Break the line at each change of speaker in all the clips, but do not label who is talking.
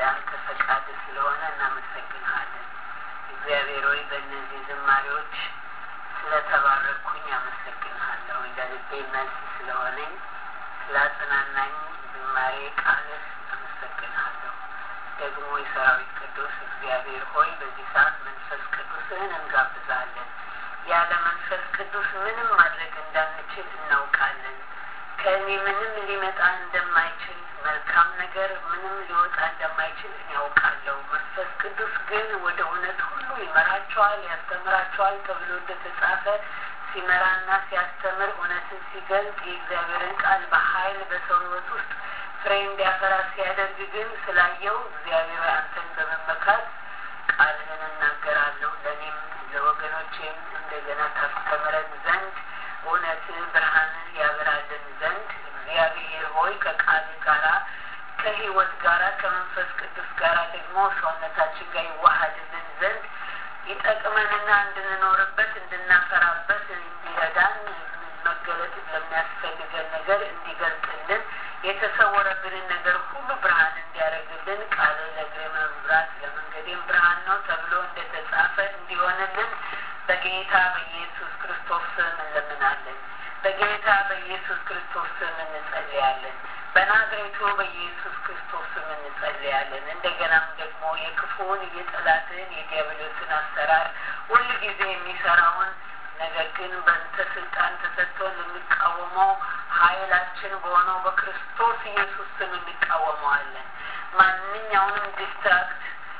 ያንተ ፈቃድ ስለሆነ እናመሰግንሃለን። እግዚአብሔር ሆይ በእነዚህ ዝማሬዎች ስለተባረኩኝ አመሰግንሃለሁ። ለልቤ መልስ ስለሆነኝ ስላጽናናኝ ዝማሬ ቃልህ አመሰግንሃለሁ። ደግሞ የሰራዊት ቅዱስ እግዚአብሔር ሆይ በዚህ ሰዓት መንፈስ ቅዱስህን እንጋብዛለን። ያለ መንፈስ ቅዱስ ምንም ማድረግ እንዳንችል እናውቃለን። ከእኔ ምንም ሊመጣ እንደማይችል መልካም ነገር ምንም ሊወጣ እንደማይችል እኔ ያውቃለሁ። መንፈስ ቅዱስ ግን ወደ እውነት ሁሉ ይመራቸዋል፣ ያስተምራቸዋል ተብሎ እንደተጻፈ ሲመራና ሲያስተምር እውነትን ሲገልጥ የእግዚአብሔርን ቃል በኃይል በሰው ሕይወት ውስጥ ፍሬ እንዲያፈራ ሲያደርግ ግን ስላየው እግዚአብሔር አንተን በመመካት ቃልህን እናገራለሁ ለእኔም ለወገኖቼም እንደገና ታስተምረን ዘንድ እውነት ብርሃንን ያበራልን ዘንድ እግዚአብሔር ሆይ ከቃል ጋራ ከህይወት ጋራ ከመንፈስ ቅዱስ ጋራ ደግሞ ሰውነታችን ጋር ይዋሃድልን ዘንድ ይጠቅመንና እንድንኖርበት እንድናፈራበት እንዲረዳን መገለጥ ለሚያስፈልገን ነገር እንዲገልጥልን የተሰወረብንን ነገር ሁሉ ብርሃን እንዲያደርግልን ቃል ለእግሬ መብራት ለመንገዴም ብርሃን ነው ተብሎ እንደተጻፈ እንዲሆንልን በጌታ በኢየሱስ ክርስቶስ ስም እንለምናለን። በጌታ በኢየሱስ ክርስቶስ ስም እንጸልያለን። በናዝሬቱ በኢየሱስ ክርስቶስ ስም እንጸልያለን። እንደገናም ደግሞ የክፉውን የጠላትን የዲያብሎስን አሰራር ሁል ጊዜ የሚሰራውን ነገር ግን በንተ ስልጣን ተሰጥቶን ልንቃወመው ኃይላችን በሆነው በክርስቶስ ኢየሱስ ስም እንቃወመዋለን። ማንኛውንም ዲስትራክት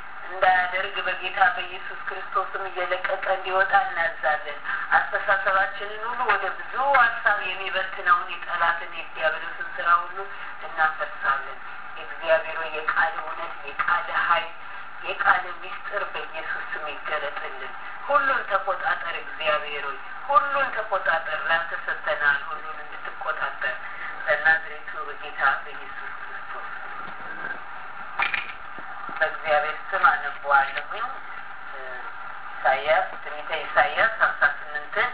እንዳያደርግ በጌታ በኢየሱስ ክርስቶስም እየለቀቀ እንዲወጣ እናዛለን። አስተሳሰባችንን ሁሉ ወደ ብዙ ሀሳብ የሚበትነውን የጠላትን የዲያብሎስን ስራ ሁሉ እናፈርሳለን። የእግዚአብሔር የቃል እውነት የቃል ኃይል የቃል ሚስጥር በኢየሱስ ስም ይገለጥልን። ሁሉን ተቆጣጠር እግዚአብሔር ሆይ ሁሉን ተቆጣጠር። ላንተ ሰጥተናል፣ ሁሉን እንድትቆጣጠር በናዝሬቱ በጌታ በኢየሱስ ክርስቶስ በእግዚአብሔር ስም አነበዋለሁኝ። ኢሳያስ ትንቢተ ኢሳያስ ሀምሳ ስምንትን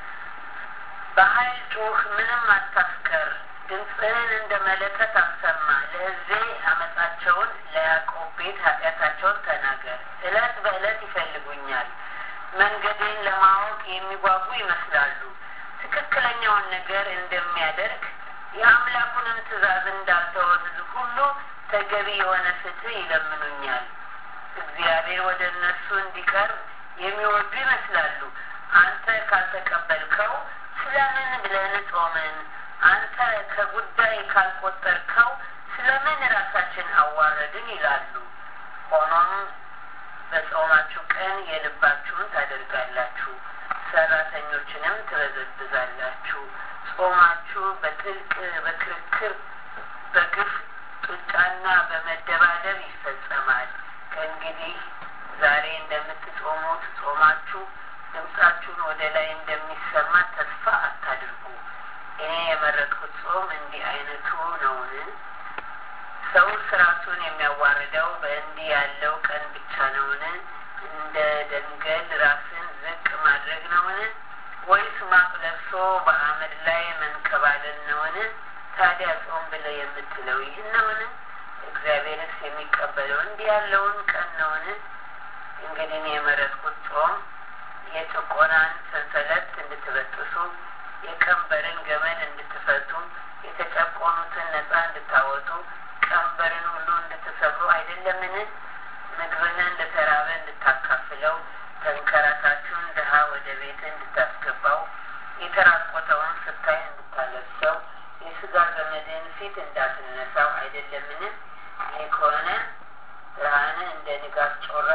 በኃይል ጩህ፣ ምንም አታስቀር፣ ድምፅህን እንደ መለከት አሰማ። ለሕዝቤ አመፃቸውን ለያዕቆብ ቤት ኃጢአታቸውን ተናገር። እለት በእለት ይፈልጉኛል፣ መንገዴን ለማወቅ የሚጓጉ ይመስላሉ። ትክክለኛውን ነገር እንደሚያደርግ የአምላኩንም ትእዛዝ እንዳልተወ ሕዝብ ሁሉ ተገቢ የሆነ ፍትህ ይለምኑኛል። እግዚአብሔር ወደ እነሱ እንዲቀርብ የሚወዱ ይመስላሉ። አንተ ካልተቀበልከው ስለምን ብለን ጾምን? አንተ ከጉዳይ ካልቆጠርከው ስለምን ራሳችን አዋረድን ይላሉ። ሆኖም በጾማችሁ ቀን የልባችሁን ታደርጋላችሁ፣ ሰራተኞችንም ትበዘብዛላችሁ። ጾማችሁ በጥልቅ በክርክር በግፍ ጡጫና በመደባደብ ይፈጸማል። ከእንግዲህ ዛሬ እንደምትጾሙት ጾማችሁ ድምፃችሁን ወደ ላይ እንደሚሰማ ተስፋ አታድርጉ። እኔ የመረጥኩት ጾም እንዲህ አይነቱ ነውን? ሰው ስራቱን የሚያዋርደው በእንዲህ ያለው ቀን ብቻ ነውን? እንደ ደንገል ራስን ዝቅ ማድረግ ነውን? ወይስ ማቅ ለብሶ በአመድ ላይ መንከባለል ነውን? ታዲያ ጾም ብለህ የምትለው ይህን ነውን? እግዚአብሔርስ የሚቀበለው እንዲህ ያለውን ቀን ነውን? እንግዲህ የመረጥኩት ጾም የጭቆናን ሰንሰለት እንድትበጥሱ፣ የቀንበርን ገመድ እንድትፈቱ፣ የተጨቆኑትን ነጻ እንድታወጡ፣ ቀንበርን ሁሉ እንድትሰብሩ አይደለምን? ምግብህን ለተራበ እንድታካፍለው፣ ተንከራታችሁን ድሀ ወደ ቤት እንድታስገባው፣ የተራቆተውን ስታይ እንድታለብሰው የስጋ ዘመድን ፊት እንዳትነሳው አይደለምን? ይህ ከሆነ ብርሃን እንደ ንጋት ጮራ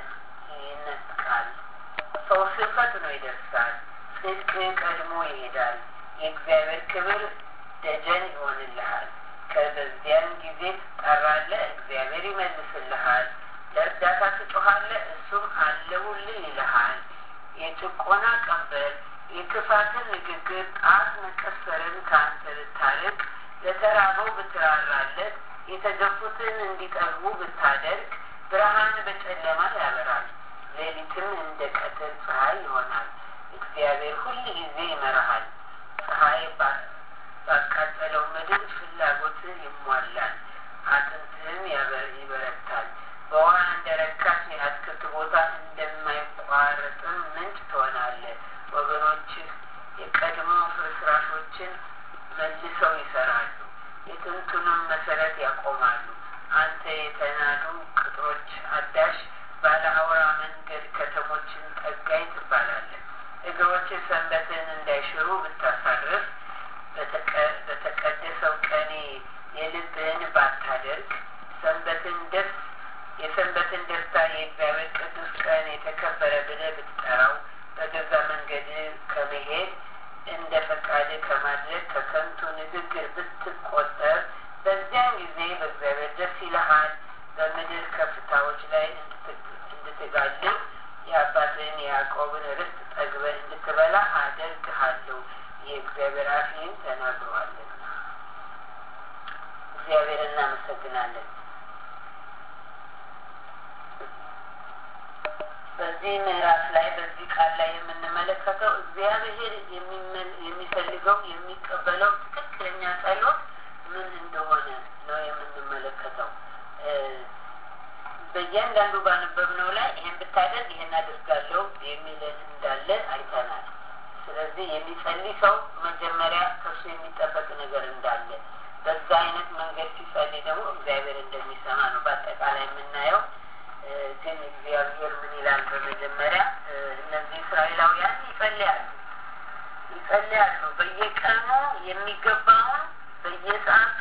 ይነጥቃል፣ ፈውስህ ፈጥኖ ይደርሳል፣ ጽድቅ ቀድሞ ይሄዳል፣ የእግዚአብሔር ክብር ደጀን ይሆንልሃል። ከበዚያን ጊዜ ትጠራለህ፣ እግዚአብሔር ይመልስልሃል። ለእርዳታ ትጮኻለህ፣ እሱም አለሁልህ ይልሃል። የጭቆና ቀንበር የክፋትን ንግግር ጣት መቀሰርን ከአንተ ብታርቅ፣ ለተራበው ብትራራለት፣ የተገፉትን እንዲጠግቡ ብታደርግ፣ ብርሃን በጨለማ ያበራል፣ ሌሊትም እንደ ቀትር ፀሐይ ይሆናል። እግዚአብሔር ሁል ጊዜ ይመራሃል። ፀሐይ ባቃጠለው ምድር ፍላጎትህ ይሟላል፣ አጥንትህም ይበረታል። የረካሽ የአትክልት ቦታ እንደማይቋረጥም ምንጭ ትሆናለህ። ወገኖችህ የቀድሞ ፍርስራሾችን መልሰው ይሰራሉ፣ የጥንቱንም መሰረት ያቆማሉ። አንተ የተናዱ ቅጥሮች አዳሽ ባለ አውራ መንገድ ከተሞችን ጠጋኝ ትባላለህ። እግሮች ሰንበትን እንዳይሽሩ ብታሳርፍ በተቀደሰው ቀኔ የልብህን ባታደርግ ሰንበትን ደስ የሰንበትን ደስታ የእግዚአብሔር ቅዱስ ቀን የተከበረ ብለህ ብትጠራው በገዛ መንገድ ከመሄድ እንደ ፈቃድ ከማድረግ ከከንቱ ንግግር ብትቆጠር በዚያን ጊዜ በእግዚአብሔር ደስ ይልሃል። በምድር ከፍታዎች ላይ እንድትጋልብ የአባትህን የያዕቆብን ርስት ጠግበህ እንድትበላ አደርግሃለሁ። የእግዚአብሔር አፍ ይህን ተናግሯልና። እግዚአብሔር እናመሰግናለን። በዚህ ምዕራፍ ላይ በዚህ ቃል ላይ የምንመለከተው እግዚአብሔር የሚፈልገው የሚቀበለው ትክክለኛ ጸሎት ምን እንደሆነ ነው የምንመለከተው። በእያንዳንዱ ባነበብነው ላይ ይህን ብታደርግ ይህን አድርጋለሁ የሚል እንዳለ አይተናል። ስለዚህ የሚጸልይ ሰው መጀመሪያ ከሱ የሚጠበቅ ነገር እንዳለ በዛ አይነት መንገድ ሲጸልይ ደግሞ እግዚአብሔር እንደሚሰማ ነው በአጠቃላይ የምናየው። ግን እግዚአብሔር ምን ይላል? በመጀመሪያ እነዚህ እስራኤላውያን ይጸልያሉ ይጸልያሉ በየቀኑ የሚገባውን በየሰዓቱ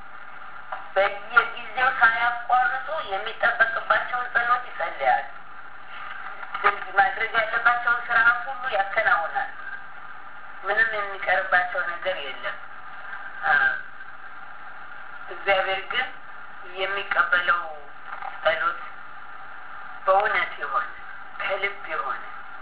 በየጊዜው ሳያቋርጡ የሚጠበቅባቸውን ጸሎት ይጸልያሉ። ማድረግ ያለባቸውን ስርዓት ሁሉ ያከናውናል። ምንም የሚቀርባቸው ነገር የለም። እግዚአብሔር ግን የሚቀበለው ጸሎት በእውነት የሆነ ከልብ የሆነ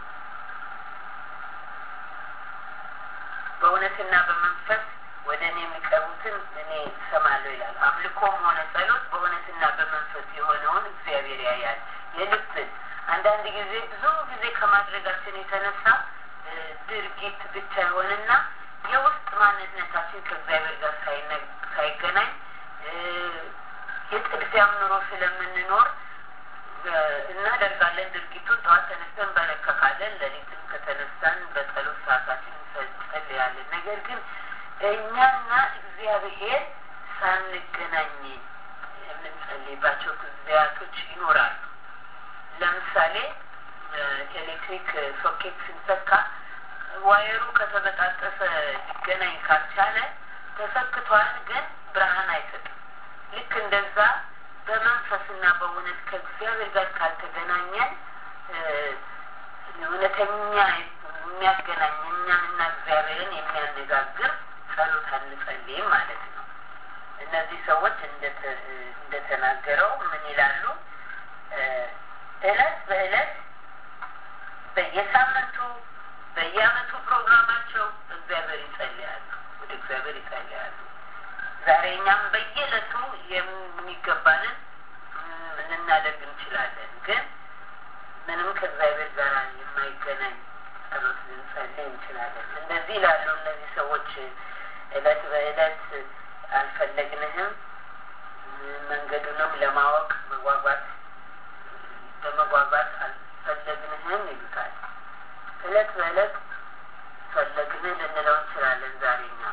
በእውነትና በመንፈስ ወደ እኔ የሚቀርቡትን እኔ እሰማለሁ ይላል። አምልኮም ሆነ ጸሎት በእውነትና በመንፈስ የሆነውን እግዚአብሔር ያያል። የልብን አንዳንድ ጊዜ ብዙ ጊዜ ከማድረጋችን የተነሳ ድርጊት ብቻ ይሆንና የውስጥ ማንነታችን ከእግዚአብሔር ጋር ሳይገናኝ የጥድፊያም ኑሮ ስለምንኖር እናደርጋለን። ድርጊቱን ጠዋት ተነስተን በረከካለን፣ ሌሊትም ከተነሳን በጸሎት ሰዓታችን እንጸልያለን። ነገር ግን እኛና እግዚአብሔር ሳንገናኝ የምንጸልይባቸው ጊዜያቶች ይኖራሉ። ለምሳሌ ኤሌክትሪክ ሶኬት ስንሰካ ዋየሩ ከተበጣጠሰ ሊገናኝ ካልቻለ ተሰክቷል፣ ግን ብርሃን አይሰጥም። ልክ እንደዛ በመንፈስና በእውነት ከእግዚአብሔር ጋር ካልተገናኘን እውነተኛ የሚያገናኝ እኛንና እግዚአብሔርን የሚያነጋግር ጸሎት አንጸልይም ማለት ነው። እነዚህ ሰዎች እንደተናገረው ምን ይላሉ? እለት በእለት በየሳምንቱ በየአመቱ ፕሮግራማቸው እግዚአብሔር ይጸልያሉ፣ ወደ እግዚአብሔር ይጸልያሉ። ዛሬ እኛም በየዕለቱ የሚገባንን ልናደርግ እንችላለን፣ ግን ምንም ከእግዚአብሔር ጋር የማይገናኝ ጸሎት ልንጸልይ እንችላለን። እንደዚህ ላሉ እነዚህ ሰዎች እለት በእለት አልፈለግንህም፣ መንገዱንም ለማወቅ መጓጓት በመጓጓት አልፈለግንህም ይሉታል። እለት በእለት ፈለግንህ ልንለው እንችላለን። ዛሬ እኛ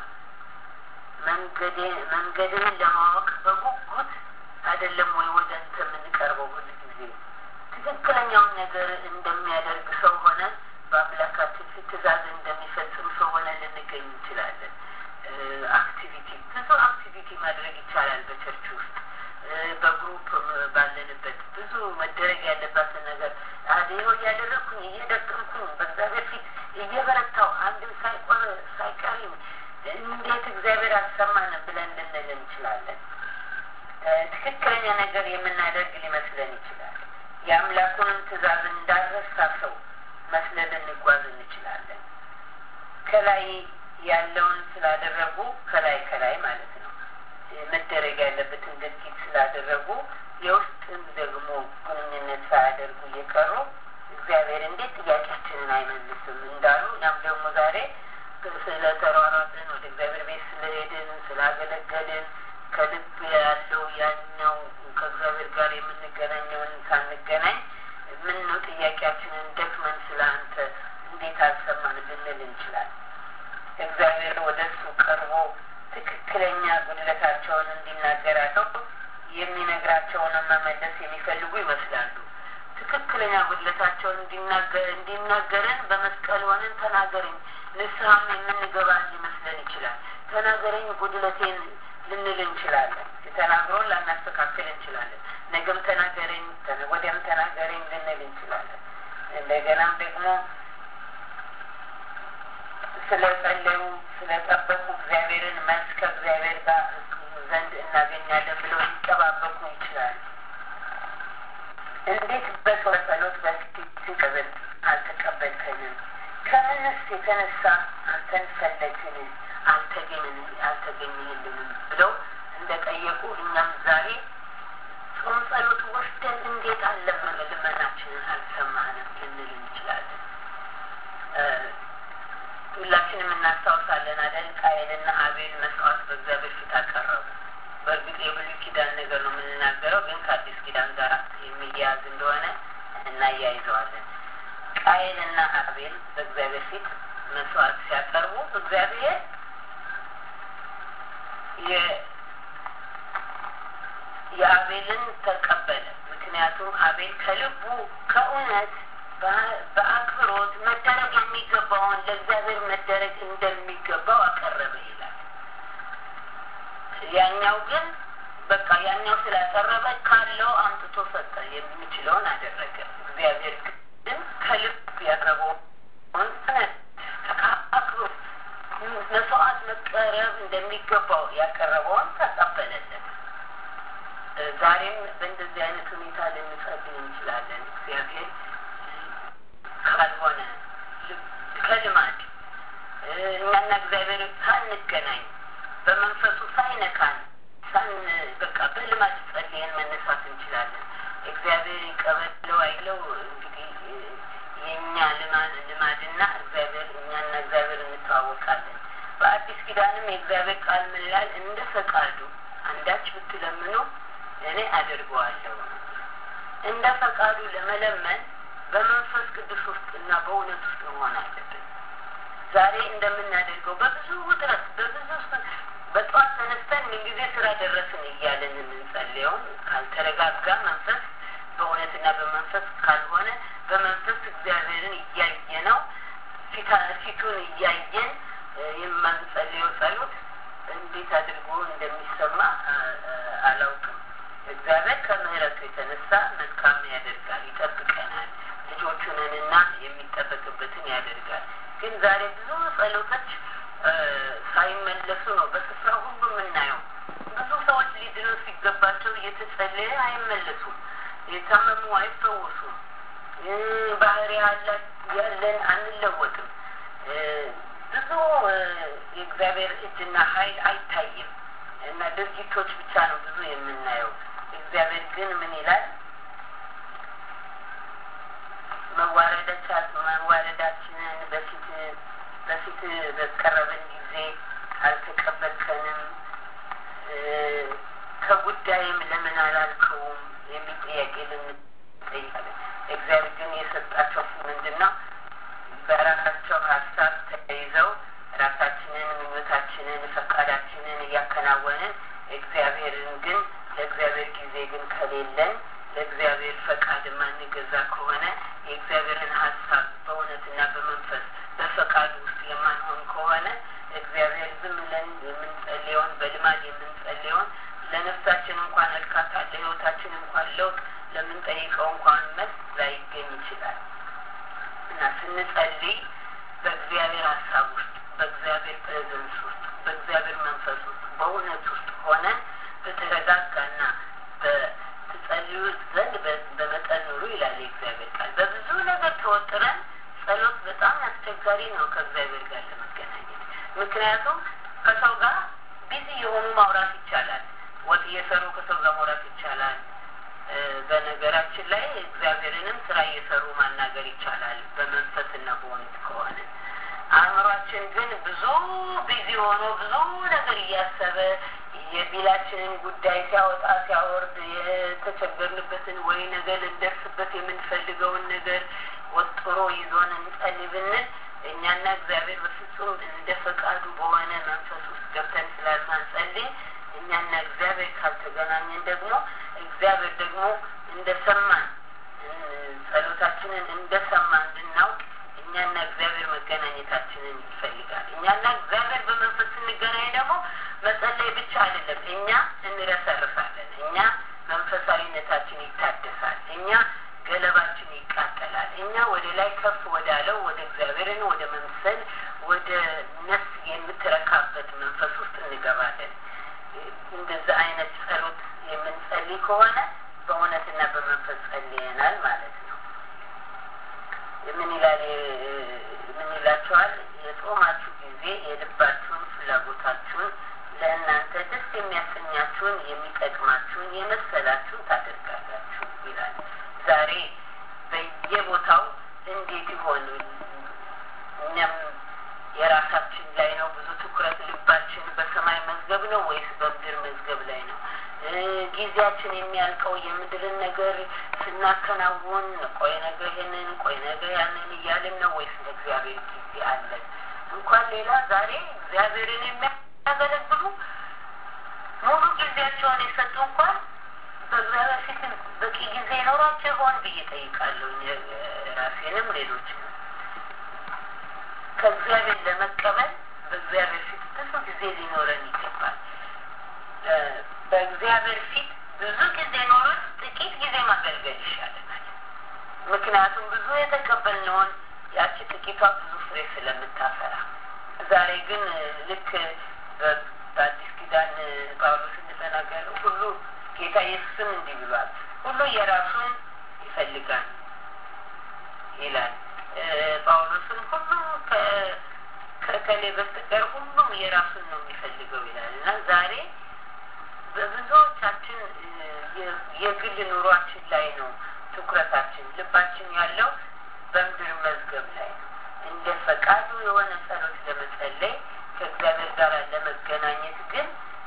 መንገድህን ለማወቅ በጉጉት አይደለም ወይ ወደ አንተ የምንቀርበው? ሁል ጊዜ ትክክለኛውን ነገር እንደሚያደርግ ሰው ሆነ በአምላካችን ፊት ትእዛዝ እንደሚፈጽም ሰው ሆነ ልንገኝ እንችላለን። አክቲቪቲ ብዙ አክቲቪቲ ማድረግ ይቻላል በቸርች ውስጥ በግሩፕ ባለንበት ብዙ መደረግ ያለባትን ነገር አድዮ እያደረግኩኝ እየደቀምኩኝ በእግዚአብሔር ፊት እየበረታው አንድም ሳይቆር ሳይቀርም እንዴት እግዚአብሔር አሰማን ብለን ልንል እንችላለን። ትክክለኛ ነገር የምናደርግ ሊመስለን ይችላል። የአምላኩንም ትእዛዝ እንዳረሳ ሰው መስለን ልንጓዝ እንችላለን። ከላይ ያለውን ስላደረጉ ከላይ ከላይ ማለት ነው መደረግ ያለበትን ድርጊት ስላደረጉ የውስጥን ደግሞ ግንኙነት ሳያደርጉ እየቀሩ እግዚአብሔር እንዴት ጥያቄያችንን አይመልስም እንዳሉ እኛም ደግሞ ዛሬ ስለተሯሯጥን ወደ እግዚአብሔር ቤት ስለሄድን ስላገለገልን ከልብ ያለው ያኛው ከእግዚአብሔር ጋር የምንገናኘውን ሳንገናኝ እግዚአብሔር ወደ እሱ ቀርቦ ትክክለኛ ጉድለታቸውን እንዲናገራቸው የሚነግራቸውንም መመለስ የሚፈልጉ ይመስላሉ። ትክክለኛ ጉድለታቸውን እንዲናገረን በመስቀል ሆነን ተናገረኝ፣ ንስሐም የምንገባ ሊመስለን ይችላል። ተናገረኝ ጉድለቴን ልንል እንችላለን። ተናግሮን ላናስተካክል እንችላለን። ነገም ተናገረኝ፣ ወዲያም ተናገረኝ ልንል እንችላለን። እንደገናም ደግሞ ስለ ጸለዩ ስለ ጠበቁ እግዚአብሔርን መልስ ከእግዚአብሔር ጋር ዘንድ እናገኛለን ብለው ሊጠባበቁ ይችላሉ። እንዴት በሰው ጸሎት በፊት ሲቀበል አልተቀበልከንም? ከምንስ የተነሳ አንተን ፈለግን አልተገኝን አልተገኝልንም ብለው እንደጠየቁ እኛም ዛሬ ጾም ጸሎት ወስደን እንዴት አለመን ልመናችንን አልሰማንም ልንል እንችላለን። ሁላችንም እናስታውሳለን አደል? ቃየንና አቤል መስዋዕት በእግዚአብሔር ፊት አቀረቡ። በእርግጥ የብሉይ ኪዳን ነገር ነው የምንናገረው፣ ግን ከአዲስ ኪዳን ጋር የሚያያዝ እንደሆነ እናያይዘዋለን። ቃየንና አቤል በእግዚአብሔር ፊት መስዋዕት ሲያቀርቡ እግዚአብሔር የአቤልን ተቀበለ። ምክንያቱም አቤል ከልቡ ከእውነት በአክብሮት መደረግ የሚገባውን ለእግዚአብሔር መደረግ እንደሚገባው አቀረበ ይላል። ያኛው ግን በቃ ያኛው ስላቀረበ ካለው አምጥቶ ሰጠ፣ የሚችለውን አደረገ። እግዚአብሔር ግን ከልብ ያቀረበውን አክብሮት መስዋዕት መቀረብ እንደሚገባው ያቀረበውን ተቀበለለት። ዛሬም በእንደዚህ አይነት ሁኔታ ልንጸልይ እንችላለን። እግዚአብሔር ካልሆነ ከልማድ እኛና እግዚአብሔር ሳንገናኝ በመንፈሱ ሳይነካን ሳን በቃ በልማድ ጸልየን መነሳት እንችላለን። እግዚአብሔር ይቀበለው አይለው እንግዲህ የእኛ ልማድ ልማድና እግዚአብሔር እኛና እግዚአብሔር እንተዋወቃለን። በአዲስ ኪዳንም የእግዚአብሔር ቃል ምን ይላል? እንደ ፈቃዱ አንዳች ብትለምኑ እኔ አድርገዋለሁ። እንደ ፈቃዱ ለመለመን በመንፈስ ቅዱስ ውስጥ እና በእውነት ውስጥ መሆን አለብን። ዛሬ እንደምናደርገው በብዙ ውጥረት በብዙ በጠዋት ተነስተን ምንጊዜ ስራ ደረስን እያለን የምንጸልየውን ካልተረጋጋ መንፈስ በእውነትና በመንፈስ ካልሆነ በመንፈስ እግዚአብሔርን እያየ ነው ፊቱን እያየን የማንጸልየው ጸሎት እንዴት አድርጎ እንደሚሰማ አላውቅም። እግዚአብሔር ከምሕረቱ የተነሳ መልካም ያደርጋል፣ ይጠብቀናል። ልጆቹንንና የሚጠበቅበትን ያደርጋል። ግን ዛሬ ብዙ ጸሎቶች ሳይመለሱ ነው በስፍራ ሁሉ የምናየው። ብዙ ሰዎች ሊድኑ ሲገባቸው እየተጸለየ አይመለሱም። የታመሙ አይፈወሱም። ባህሪ ያለን አንለወጥም። ብዙ የእግዚአብሔር እጅና ኃይል አይታይም እና ድርጊቶች ብቻ ነው ብዙ የምናየው። እግዚአብሔር ግን ምን ይላል? መዋረዳችንን በፊት በፊት በቀረበን ጊዜ አልተቀበልከንም፣ ከጉዳይም ለምን አላልከውም የሚል ጥያቄ ልንጠይቃለን። እግዚአብሔር ግን የሰጣቸው ምንድን ነው? በራሳቸው ሀሳብ ተይዘው ራሳችንን፣ ምኞታችንን፣ ፈቃዳችንን እያከናወንን እግዚአብሔርን ግን ለእግዚአብሔር ጊዜ ግን ከሌለን ለእግዚአብሔር ፈቃድ ማንገዛ ከሆነ የእግዚአብሔርን ሀሳብ በእውነትና በመንፈስ በፈቃዱ ውስጥ የማንሆን ከሆነ እግዚአብሔር ዝም ብለን የምንጸልየውን በልማድ የምንጸልየውን ለነፍሳችን እንኳን እርካታ ለሕይወታችን እንኳን ለውጥ ለምንጠይቀው እንኳን መልስ ላይገኝ ይችላል እና ስንጸልይ በእግዚአብሔር ሀሳብ ውስጥ በእግዚአብሔር ፕሬዘንስ ውስጥ በእግዚአብሔር መንፈስ ውስጥ በእውነት ውስጥ ሆነን በተረጋጋና በትጸልዩ ዘንድ በመጠን ኑሩ ይላል የእግዚአብሔር ቃል። በብዙ ነገር ተወጥረን ጸሎት በጣም አስቸጋሪ ነው ከእግዚአብሔር ጋር ለመገናኘት። ምክንያቱም ከሰው ጋር ቢዚ የሆኑ ማውራት ይቻላል። ወጥ እየሰሩ ከሰው ጋር ማውራት ይቻላል። በነገራችን ላይ እግዚአብሔርንም ስራ እየሰሩ ማናገር ይቻላል በመንፈስና በእውነት ከሆነ። አእምሯችን ግን ብዙ ቢዚ ሆኖ ብዙ ነገር እያሰበ የቢላችንን ጉዳይ ሲያወጣ ሲያወርድ የተቸገርንበትን ወይ ነገር ልንደርስበት የምንፈልገውን ነገር ወጥሮ ይዞን እንጸልይ ብንል እኛና እግዚአብሔር በፍጹም እንደ ፈቃዱ በሆነ መንፈስ ውስጥ ገብተን ስላልማንጸልይ እኛና እግዚአብሔር ካልተገናኘን ደግሞ እግዚአብሔር ደግሞ እንደሰማን ጸሎታችንን እንደሰማ እንድናውቅ እኛና እግዚአብሔር መገናኘታችንን ይፈልጋል። እኛና እግዚአብሔር በመንፈስ ስንገናኝ ደግሞ መጸለይ ብቻ አይደለም፣ እኛ እንረሰርፋለን። እኛ መንፈሳዊነታችን ይታደሳል። እኛ ገለባችን ይቃጠላል። እኛ ወደ ላይ ከፍ ወዳለው ወደ እግዚአብሔርን ወደ መምሰል ወደ ነፍስ የምትረካበት መንፈስ ውስጥ እንገባለን። እንደዛ አይነት ጸሎት የምንጸልይ ከሆነ በእውነትና በመንፈስ ጸልየናል ማለት ነው። ምን ይላል? ምን ይላችኋል? የጾማችሁ ጊዜ የልባችሁን ፍላጎታችሁን ለእናንተ ደስ የሚያሰኛችሁን የሚጠቅማችሁን የመሰላችሁን ታደርጋላችሁ ይላል። ዛሬ በየቦታው እንዴት ይሆን? እኛም የራሳችን ላይ ነው ብዙ ትኩረት ልባችን በሰማይ መዝገብ ነው ወይስ በምድር መዝገብ ላይ ነው? ጊዜያችን የሚያልቀው የምድርን ነገር ስናከናውን ቆይ ነገ ይህንን ቆይ ነገ ያንን እያልን ነው ወይስ ለእግዚአብሔር ጊዜ አለን? እንኳን ሌላ ዛሬ እግዚአብሔርን የሚያገለግሉ ሙሉ ጊዜያቸውን የሰጡ እንኳን በእግዚአብሔር ፊት በቂ ጊዜ ይኖራቸው ይሆን ብዬ ጠይቃለሁ። ራሴንም ሌሎች ከእግዚአብሔር ለመቀበል በእግዚአብሔር ፊት ብዙ ጊዜ ሊኖረን ይገባል። በእግዚአብሔር ፊት ብዙ ጊዜ ኖረን ጥቂት ጊዜ ማገልገል ይሻለናል። ምክንያቱም ብዙ የተቀበልነውን ያቺ ጥቂቷ ብዙ ፍሬ ስለምታፈራ። ዛሬ ግን ልክ በአዲስ ኪዳን ጳውሎስ እንደተናገረው ሁሉ ጌታ ኢየሱስም እንዲህ ብሏል፣ ሁሉ የራሱን ይፈልጋል ይላል። ጳውሎስም ሁሉ ከከሌ በስተቀር ሁሉም የራሱን ነው የሚፈልገው ይላል እና ዛሬ በብዙዎቻችን የግል ኑሯችን ላይ ነው ትኩረታችን፣ ልባችን ያለው በምድር መዝገብ ላይ ነው። እንደ ፈቃዱ የሆነ ጸሎት ለመጸለይ ከእግዚአብሔር ጋር ለመገናኘት ግን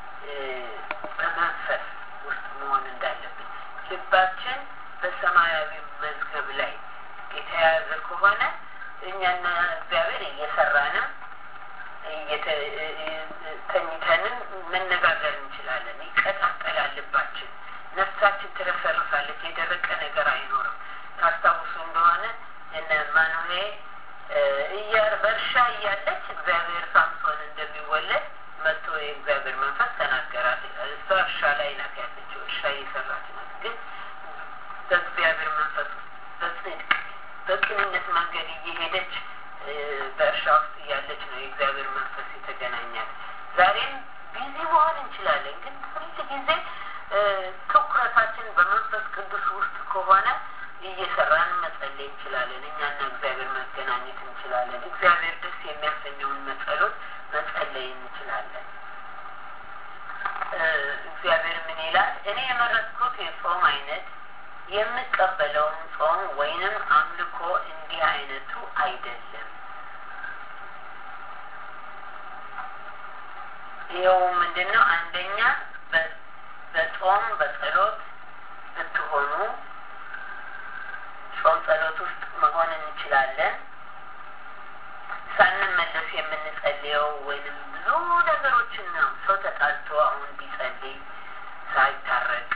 በመንፈስ ውስጥ መሆን እንዳለብን ልባችን በሰማያዊ መዝገብ ላይ የተያያዘ ከሆነ እኛና እግዚአብሔር እየሰራንም ተኝተንም መነጋገር እንችላለን። ይቀጣጠላል ልባችን፣ ነፍሳችን ትረሰርፋለች። የደረቀ ነገር አይኖርም። ታስታውሱ እንደሆነ እነ ማኑሄ እያር በእርሻ እያለች እግዚአብሔር ሳምሶን እንደሚወለድ መጥቶ የእግዚአብሔር መንፈስ ተናገራት። እሷ እርሻ ላይ ናት ያለችው፣ እርሻ እየሰራች ናት። ግን በእግዚአብሔር መንፈስ በጽድቅ በቅንነት መንገድ እየሄደች በእርሻ ውስጥ እያለች ነው የእግዚአብሔር መንፈስ የተገናኛት። ዛሬም ቢዚ መሆን እንችላለን፣ ግን ሁል ጊዜ ትኩረታችን በመንፈስ ቅዱስ ውስጥ ከሆነ እየሰራን መጸለይ እንችላለን። እኛና እግዚአብሔር መገናኘት እንችላለን። እግዚአብሔር ደስ የሚያሰኘውን መጸሎት መጸለይ እንችላለን። እግዚአብሔር ምን ይላል? እኔ የመረጥኩት የጾም አይነት የምቀበለውን ጾም ወይንም አምልኮ እንዲህ አይነቱ አይደለም። ይኸው ምንድን ነው? አንደኛ በጾም በጸሎት ብትሆኑ ጾም ጸሎት ውስጥ መሆን እንችላለን። ሳንመለስ የምንጸልየው ወይንም ብዙ ነገሮችን ነው። ሰው ተጣልቶ አሁን ቢጸልይ ሳይታረቅ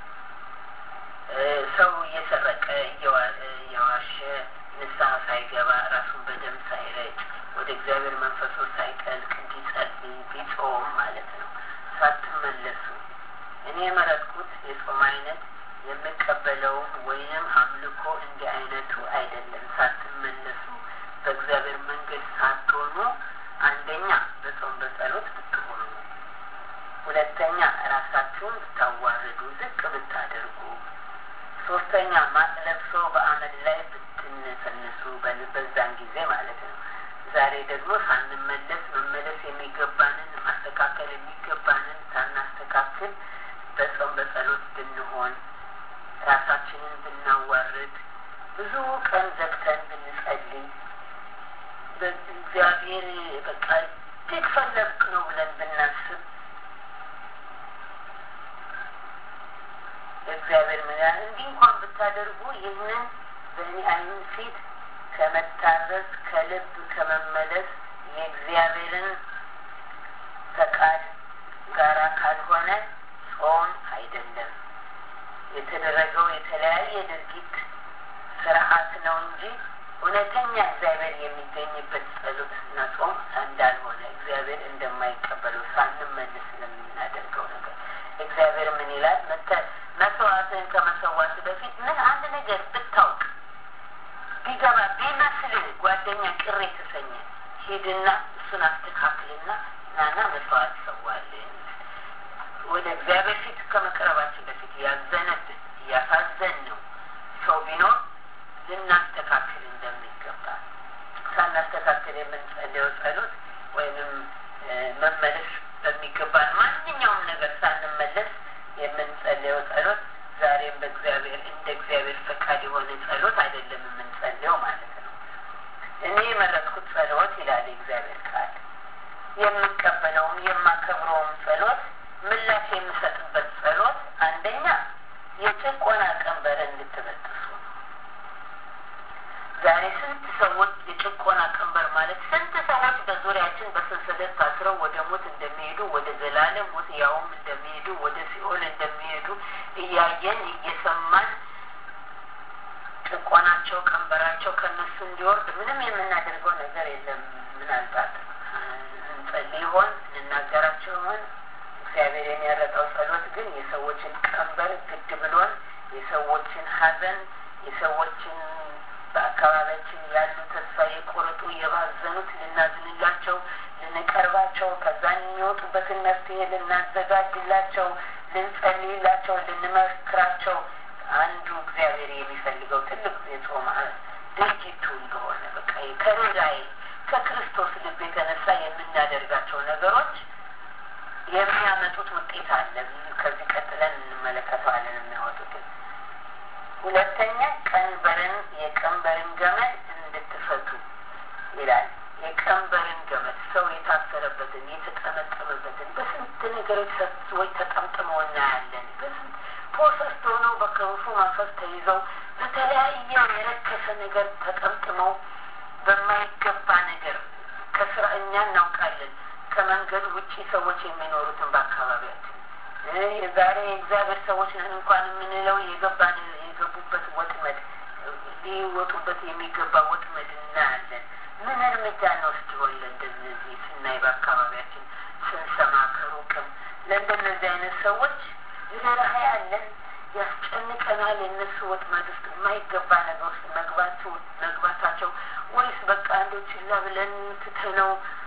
ሰው እየሰረቀ እየዋሸ ንስሐ ሳይገባ ራሱን በደም ሳይረጭ ወደ እግዚአብሔር መንፈሱ ሳይጠልቅ እንዲጸልይ ቢጾም ማለት ነው። ሳትመለሱ እኔ የመረጥኩት የጾም አይነት የምቀበለውን ወይንም አምልኮ እንዲህ አይነቱ አይደለም። ሳትመለሱ በእግዚአብሔር መንገድ ሳትሆኑ አንደኛ በጾም በጸሎት ብትሆኑ፣ ሁለተኛ ራሳችሁን ብታዋርዱ ዝቅ ብታደርጉ፣ ሶስተኛ ማቅ ለብሶ በአመድ ላይ ብትነሰንሱ በዛን ጊዜ ማለት ነው። ዛሬ ደግሞ ሳንመለስ መመለስ የሚገባንን ማስተካከል የሚገባንን ሳናስተካክል በጾም በጸሎት ብንሆን ራሳችንን ብናዋርድ ብዙ ቀን ዘግተን ብንጸልይ በእግዚአብሔር በቃ እጅግ ፈለግ ነው ብለን ብናስብ እግዚአብሔር ምን ያህል እንዲህ እንኳን ብታደርጉ ይህንን በእኔ ዓይን ፊት ከመታዘዝ ከልብ ከመመለስ የእግዚአብሔርን ፈቃድ ጋራ ካልሆነ ጾም አይደለም። የተደረገው የተለያየ ድርጊት ስርዓት ነው እንጂ እውነተኛ እግዚአብሔር የሚገኝበት ጸሎት እና ጾም እንዳልሆነ እግዚአብሔር እንደማይቀበለው ሳንመልስ ለምናደርገው ነገር እግዚአብሔር ምን ይላል? መስዋዕትን ከመሰዋት በፊት ምን አንድ ነገር ብታውቅ ቢገባ ቢመስልህ ጓደኛ ቅር የተሰኘ ሂድና እሱን አስተካክልና ናና መስዋዕት ሰዋልን። ወደ እግዚአብሔር ፊት ከመቅረባችን በፊት ያዘነብን ያሳዘን ነው ሰው ቢኖር ልናስተካክል እንደሚገባ ሳናስተካክል የምንጸልየው ጸሎት ወይንም መመለስ በሚገባን ማንኛውም ነገር ሳንመለስ የምንጸልየው ጸሎት ዛሬም በእግዚአብሔር እንደ እግዚአብሔር ፈቃድ የሆነ ጸሎት አይደለም የምንጸልየው ማለት ነው። እኔ የመረጥኩት ጸሎት ይላል የእግዚአብሔር ቃል የምቀበለውም የማከብረውም ጸሎት ምላሽ የምሰጥበት ጸሎት አንደኛ የጭቆና ቀንበር እንድትበጥሱ ነው። ዛሬ ስንት ሰዎች የጭቆና ቀንበር ማለት ስንት ሰዎች በዙሪያችን በሰንሰለት ታስረው ወደ ሞት እንደሚሄዱ ወደ ዘላለም ሞት ያውም እንደሚሄዱ ወደ ሲኦል እንደሚሄዱ እያየን እየሰማን ጭቆናቸው ቀንበራቸው ከነሱ እንዲወርድ ምንም የምናደርገው ነገር የለም። ምናልባት እንጸልይ ይሆን እንናገራቸው ይሆን እግዚአብሔር የሚያረጣው ጸሎት ግን የሰዎችን ቀንበር ግድ ብሎን የሰዎችን ሐዘን የሰዎችን በአካባቢያችን ያሉ ተስፋ የቆረጡ የባዘኑት ልናዝንላቸው፣ ልንቀርባቸው፣ ከዛ የሚወጡበትን መፍትሄ ልናዘጋጅላቸው፣ ልንጸልይላቸው፣ ልንመክራቸው አንዱ እግዚአብሔር የሚፈልገው ትልቅ የጾም ድርጊቱ እንደሆነ በቃ ከርኅራኄ ከክርስቶስ ልብ የተነሳ የምናደርጋቸው ነገሮች የሚያመጡት ውጤት አለ። ከዚህ ቀጥለን እንመለከተዋለን የሚያወጡትን። ሁለተኛ ቀንበርን የቀንበርን ገመድ እንድትፈቱ ይላል። የቀንበርን ገመድ ሰው የታሰረበትን የተጠመጠመበትን በስንት ነገሮች ሰዎች ተጠምጥመው እናያለን። በስንት ፖሰስት ሆነው በክፉ መንፈስ ተይዘው በተለያየ የረከሰ ነገር ተጠምጥመው በማይገባ ነገር ከስራ እኛ እናውቃለን ከመንገድ ውጪ ሰዎች የሚኖሩትን በአካባቢያችን የዛሬ የእግዚአብሔር ሰዎች ነን እንኳን የምንለው የገባን የገቡበት ወጥመድ ሊወጡበት የሚገባ ወጥመድ እናያለን። ምን እርምጃ እንወስድ ይሆን ለእንደነዚህ ስናይ በአካባቢያችን ስንሰማ ከሩቅም ለእንደነዚህ አይነት ሰዎች ርኅራኄ ያለን ያስጨንቀናል። የእነሱ ወጥመድ ውስጥ የማይገባ ነገር ውስጥ መግባቱ መግባታቸው ወይስ በቃ አንዶ ችላ ብለን ትተነው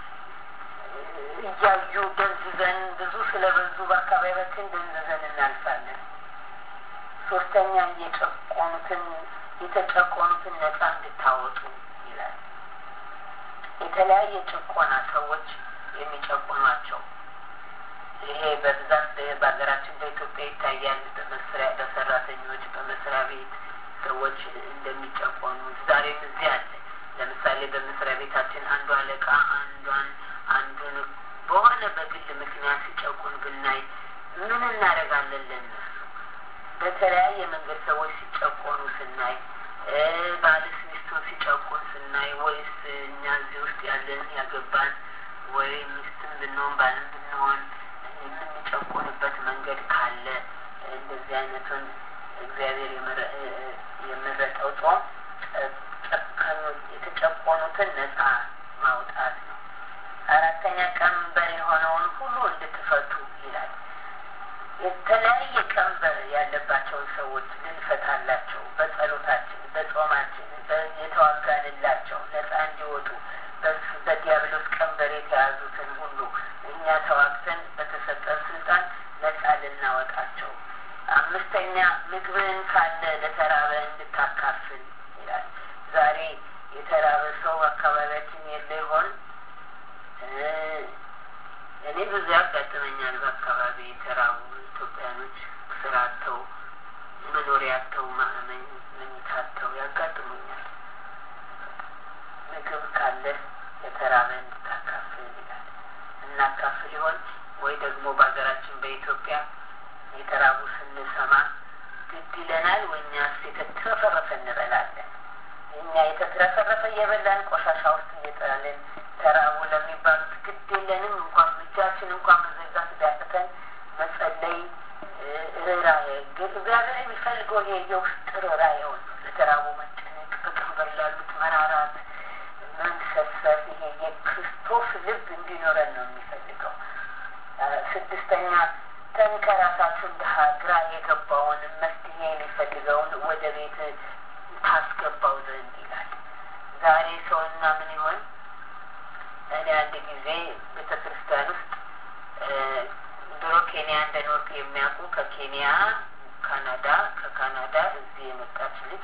እያዩ ደንዝዘን ብዙ ስለበዙ በአካባቢያችን ደንዝዘን እናልፋለን። ሶስተኛ የጨቆኑትን የተጨቆኑትን ነጻ እንድታወጡ ይላል። የተለያየ ጭቆና ሰዎች የሚጨቁኗቸው ይሄ በብዛት በሀገራችን በኢትዮጵያ ይታያል። በመስሪያ በሰራተኞች በመስሪያ ቤት ሰዎች እንደሚጨቆኑ ዛሬም እዚህ አለ። ለምሳሌ በመስሪያ ቤታችን አንዱ አለቃ አንዷን አንዱን በሆነ በግል ምክንያት ሲጨቁን ብናይ ምን እናደርጋለን? ለነሱ በተለያየ መንገድ ሰዎች ሲጨቆኑ ስናይ፣ ባልስ ሚስቱን ሲጨቁን ስናይ፣ ወይስ እኛ እዚህ ውስጥ ያለን ያገባን ወይ ሚስትም ብንሆን ባልም ብንሆን የምንጨቆንበት መንገድ ካለ እንደዚህ አይነቱን እግዚአብሔር የመረጠው ጾም የተጨቆኑትን ነጻ ማውጣት ነው። አራተኛ ቀንበር የሆነውን ሁሉ እንድትፈቱ ይላል። የተለያየ ቀንበር ያለባቸውን ሰዎች ልንፈታላቸው በጸሎታችን፣ በጾማችን የተዋጋንላቸው ነጻ እንዲወጡ በዲያብሎስ ቀንበር የተያዙትን ሁሉ እኛ ተዋግተን በተሰጠን ስልጣን ነጻ ልናወጣቸው። አምስተኛ ምግብን ካለ ለተራበ እንድታካፍል ይላል። ዛሬ የተራበ ሰው አካባቢያችን የለ ይሆን? እኔ ብዙ ያጋጥመኛል። በአካባቢ የተራቡ ኢትዮጵያኖች ስራ አጥተው መኖሪያ አጥተው መኝታ አጥተው ያጋጥሙኛል። ምግብ ካለ የተራበ እንድታካፍል ይላል። እናካፍል ይሆን ወይ ደግሞ በሀገራችን በኢትዮጵያ የተራቡ ስንሰማ ግድ ይለናል ወይ እኛስ የተትረፈረፈ እንበላለን? እኛ የተረፈረፈ እየበላን ቆሻሻ ውስጥ እየጣልን ተራቡ ለሚባሉት ግድ የለንም። እንኳን እጃችን እንኳን መዘጋት ቢያቅተን መጸለይ ርኅራኄ እግዚአብሔር የሚፈልገው ይሄ የውስጥ ርኅራኄውን ነው። ለተራቡ መጨነቅ፣ በቀንበር ላሉት መራራት፣ መንሰፈፍ ይሄ የክርስቶስ ልብ እንዲኖረን ነው የሚፈልገው። ስድስተኛ ተንከራሳችሁ ድሀ ግራ የገባውን መፍትሄ የሚፈልገውን ወደ ቤት ታስገባው ዘንድ ይላል። ዛሬ ሰውና ምን ይሆን? እኔ አንድ ጊዜ ቤተ ክርስቲያን ውስጥ ድሮ ኬንያ እንደኖርኩ የሚያውቁ ከኬንያ ካናዳ፣ ከካናዳ እዚህ የመጣች ልጅ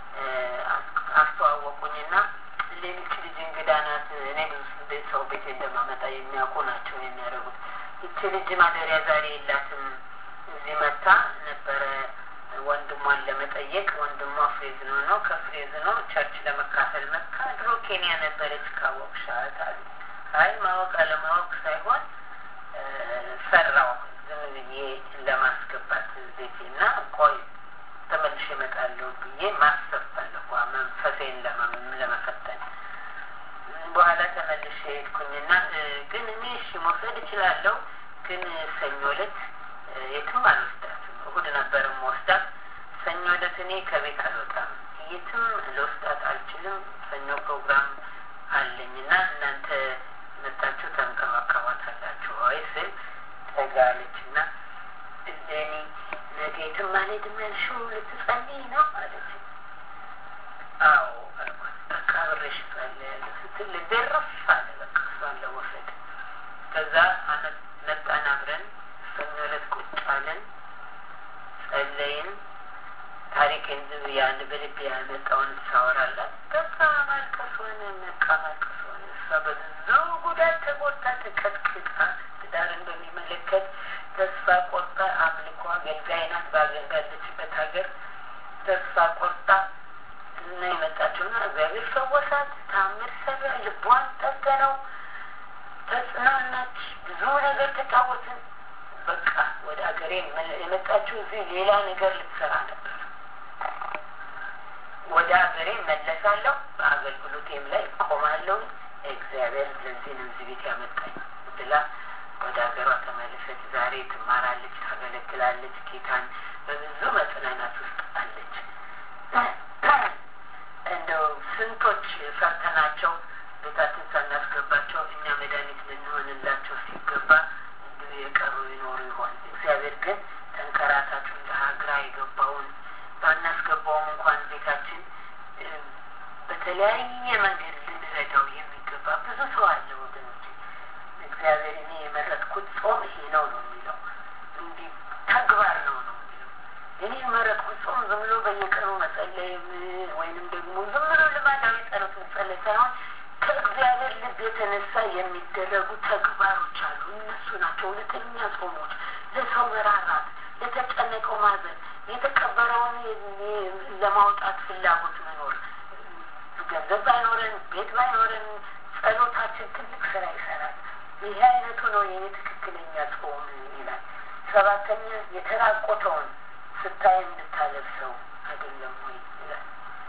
አስተዋወቁኝና ሌሎች ልጅ እንግዳ ናት። እኔ ብዙ ሰው ቤት እንደማመጣ የሚያውቁ ናቸው የሚያደርጉት። ይቺ ልጅ ማደሪያ ዛሬ የላትም። እዚህ መታ ነበረ ወንድሟን ለመጠየቅ። ወንድሟ ፍሬዝኖ ነው። ከፍሬዝኖ ቸርች ለመካፈል መካ ድሮ ኬንያ ነበረች ካወቅሻት አሉ። አይ ማወቅ አለማወቅ ሳይሆን ፈራው ዝም ብዬ ለማስገባት ቤቴ እና ቆይ ተመልሼ እመጣለሁ ብዬ ማሰብ ፈለኳ መንፈሴን ለመፈተን። በኋላ ተመልሼ ሄድኩኝና ግን እኔ እሺ መውሰድ እችላለሁ፣ ግን ሰኞ ዕለት የትም አልወስዳትም። እሁድ ነበር የምወስዳት። ሰኞ ዕለት እኔ ከቤት አልወጣም፣ የትም ልወስዳት አልችልም። ሰኞ ፕሮግራም አለኝና እናንተ መጣችሁ ተንከባከባታላችሁ ወይ ስል ጠጋለች እና እኔ ነገ የትም አልሄድም ያልሽው ልትጸልይ ነው አለች። አዎ አልኳት። በቃ አብሬሽ እጸልያለሁ ስትል ልቤ ረፍ አለ። በቃ እሷን ለመውሰድ ከዛ መጣን አብረን ሰኞ ዕለት ቁጭ አለን፣ ጸለይን። ታሪኬን ዝም ያን በልቤ ያመጣውን ሳወራላት በቃ ማልቀስ ሆነ፣ በቃ ማልቀስ ሆነ። እሷ በብዙ ጉዳት ተጎድታ ተቀጥቅጣ ትዳርን በሚመለከት ተስፋ ቆርጣ አምልኮ አገልጋይ ናት። ባለችበት ሀገር ተስፋ ቆርጣ እና የመጣችውና እግዚአብሔር ፈወሳት፣ ታምር ሰራ፣ ልቧን ጠገነው፣ ተጽናናች። ብዙ ነገር ተጫወትን። በቃ ወደ ሀገሬ የመጣችው እዚህ ሌላ ነገር ልትሰራ ነበር። ወደ ሀገሬ መለሳለሁ፣ በአገልግሎቴም ላይ ቆማለሁ። እግዚአብሔር ለዚህ ነው እዚህ ቤት ያመጣኝ ብላ ወደ ሀገሯ ተመለሰች። ዛሬ ትማራለች፣ ታገለግላለች። ጌታን በብዙ መጽናናት ውስጥ አለች። እንደው ስንቶች ፈርተናቸው ቤታችን ሳናስገባቸው እኛ መድኃኒት ልንሆንላቸው ሲገባ እንዲሁ የቀሩ ይኖሩ ይሆን? እግዚአብሔር ግን ተንከራታችሁ እንደ ሀገራ የገባውን ባናስገባውም እንኳን ቤታችን በተለያየ መንገድ ልንረዳው የሚገባ ብዙ ሰው አለ ወገኖች። እግዚአብሔር እኔ የመረጥኩት ጾም ይሄ ነው ነው የሚለው እንዲህ ተግባር ነው ነው የሚለው እኔ የመረጥኩት ጾም ዝም ብሎ በየቀኑ መጸለይም ወይንም ደግሞ ዝም ብሎ ልማዳዊ ጸሎት መጸለይ ሳይሆን ከእግዚአብሔር ልብ የተነሳ የሚደረጉ ተግባሮች አሉ። እነሱ ናቸው እውነተኛ ጾሞች። ለሰው መራራት፣ ለተጨነቀው ማዘን፣ የተቀበረውን ለማውጣት ፍላጎት መኖር። ገንዘብ ባይኖረን፣ ቤት ባይኖረን ጸሎታችን ትልቅ ስራ ይሰራል። ይህ አይነቱ ነው የኔ ትክክለኛ ጾም ይላል። ሰባተኛ የተራቆተውን ስታይ እንድታለብሰው አይደለም ወይ ይላል።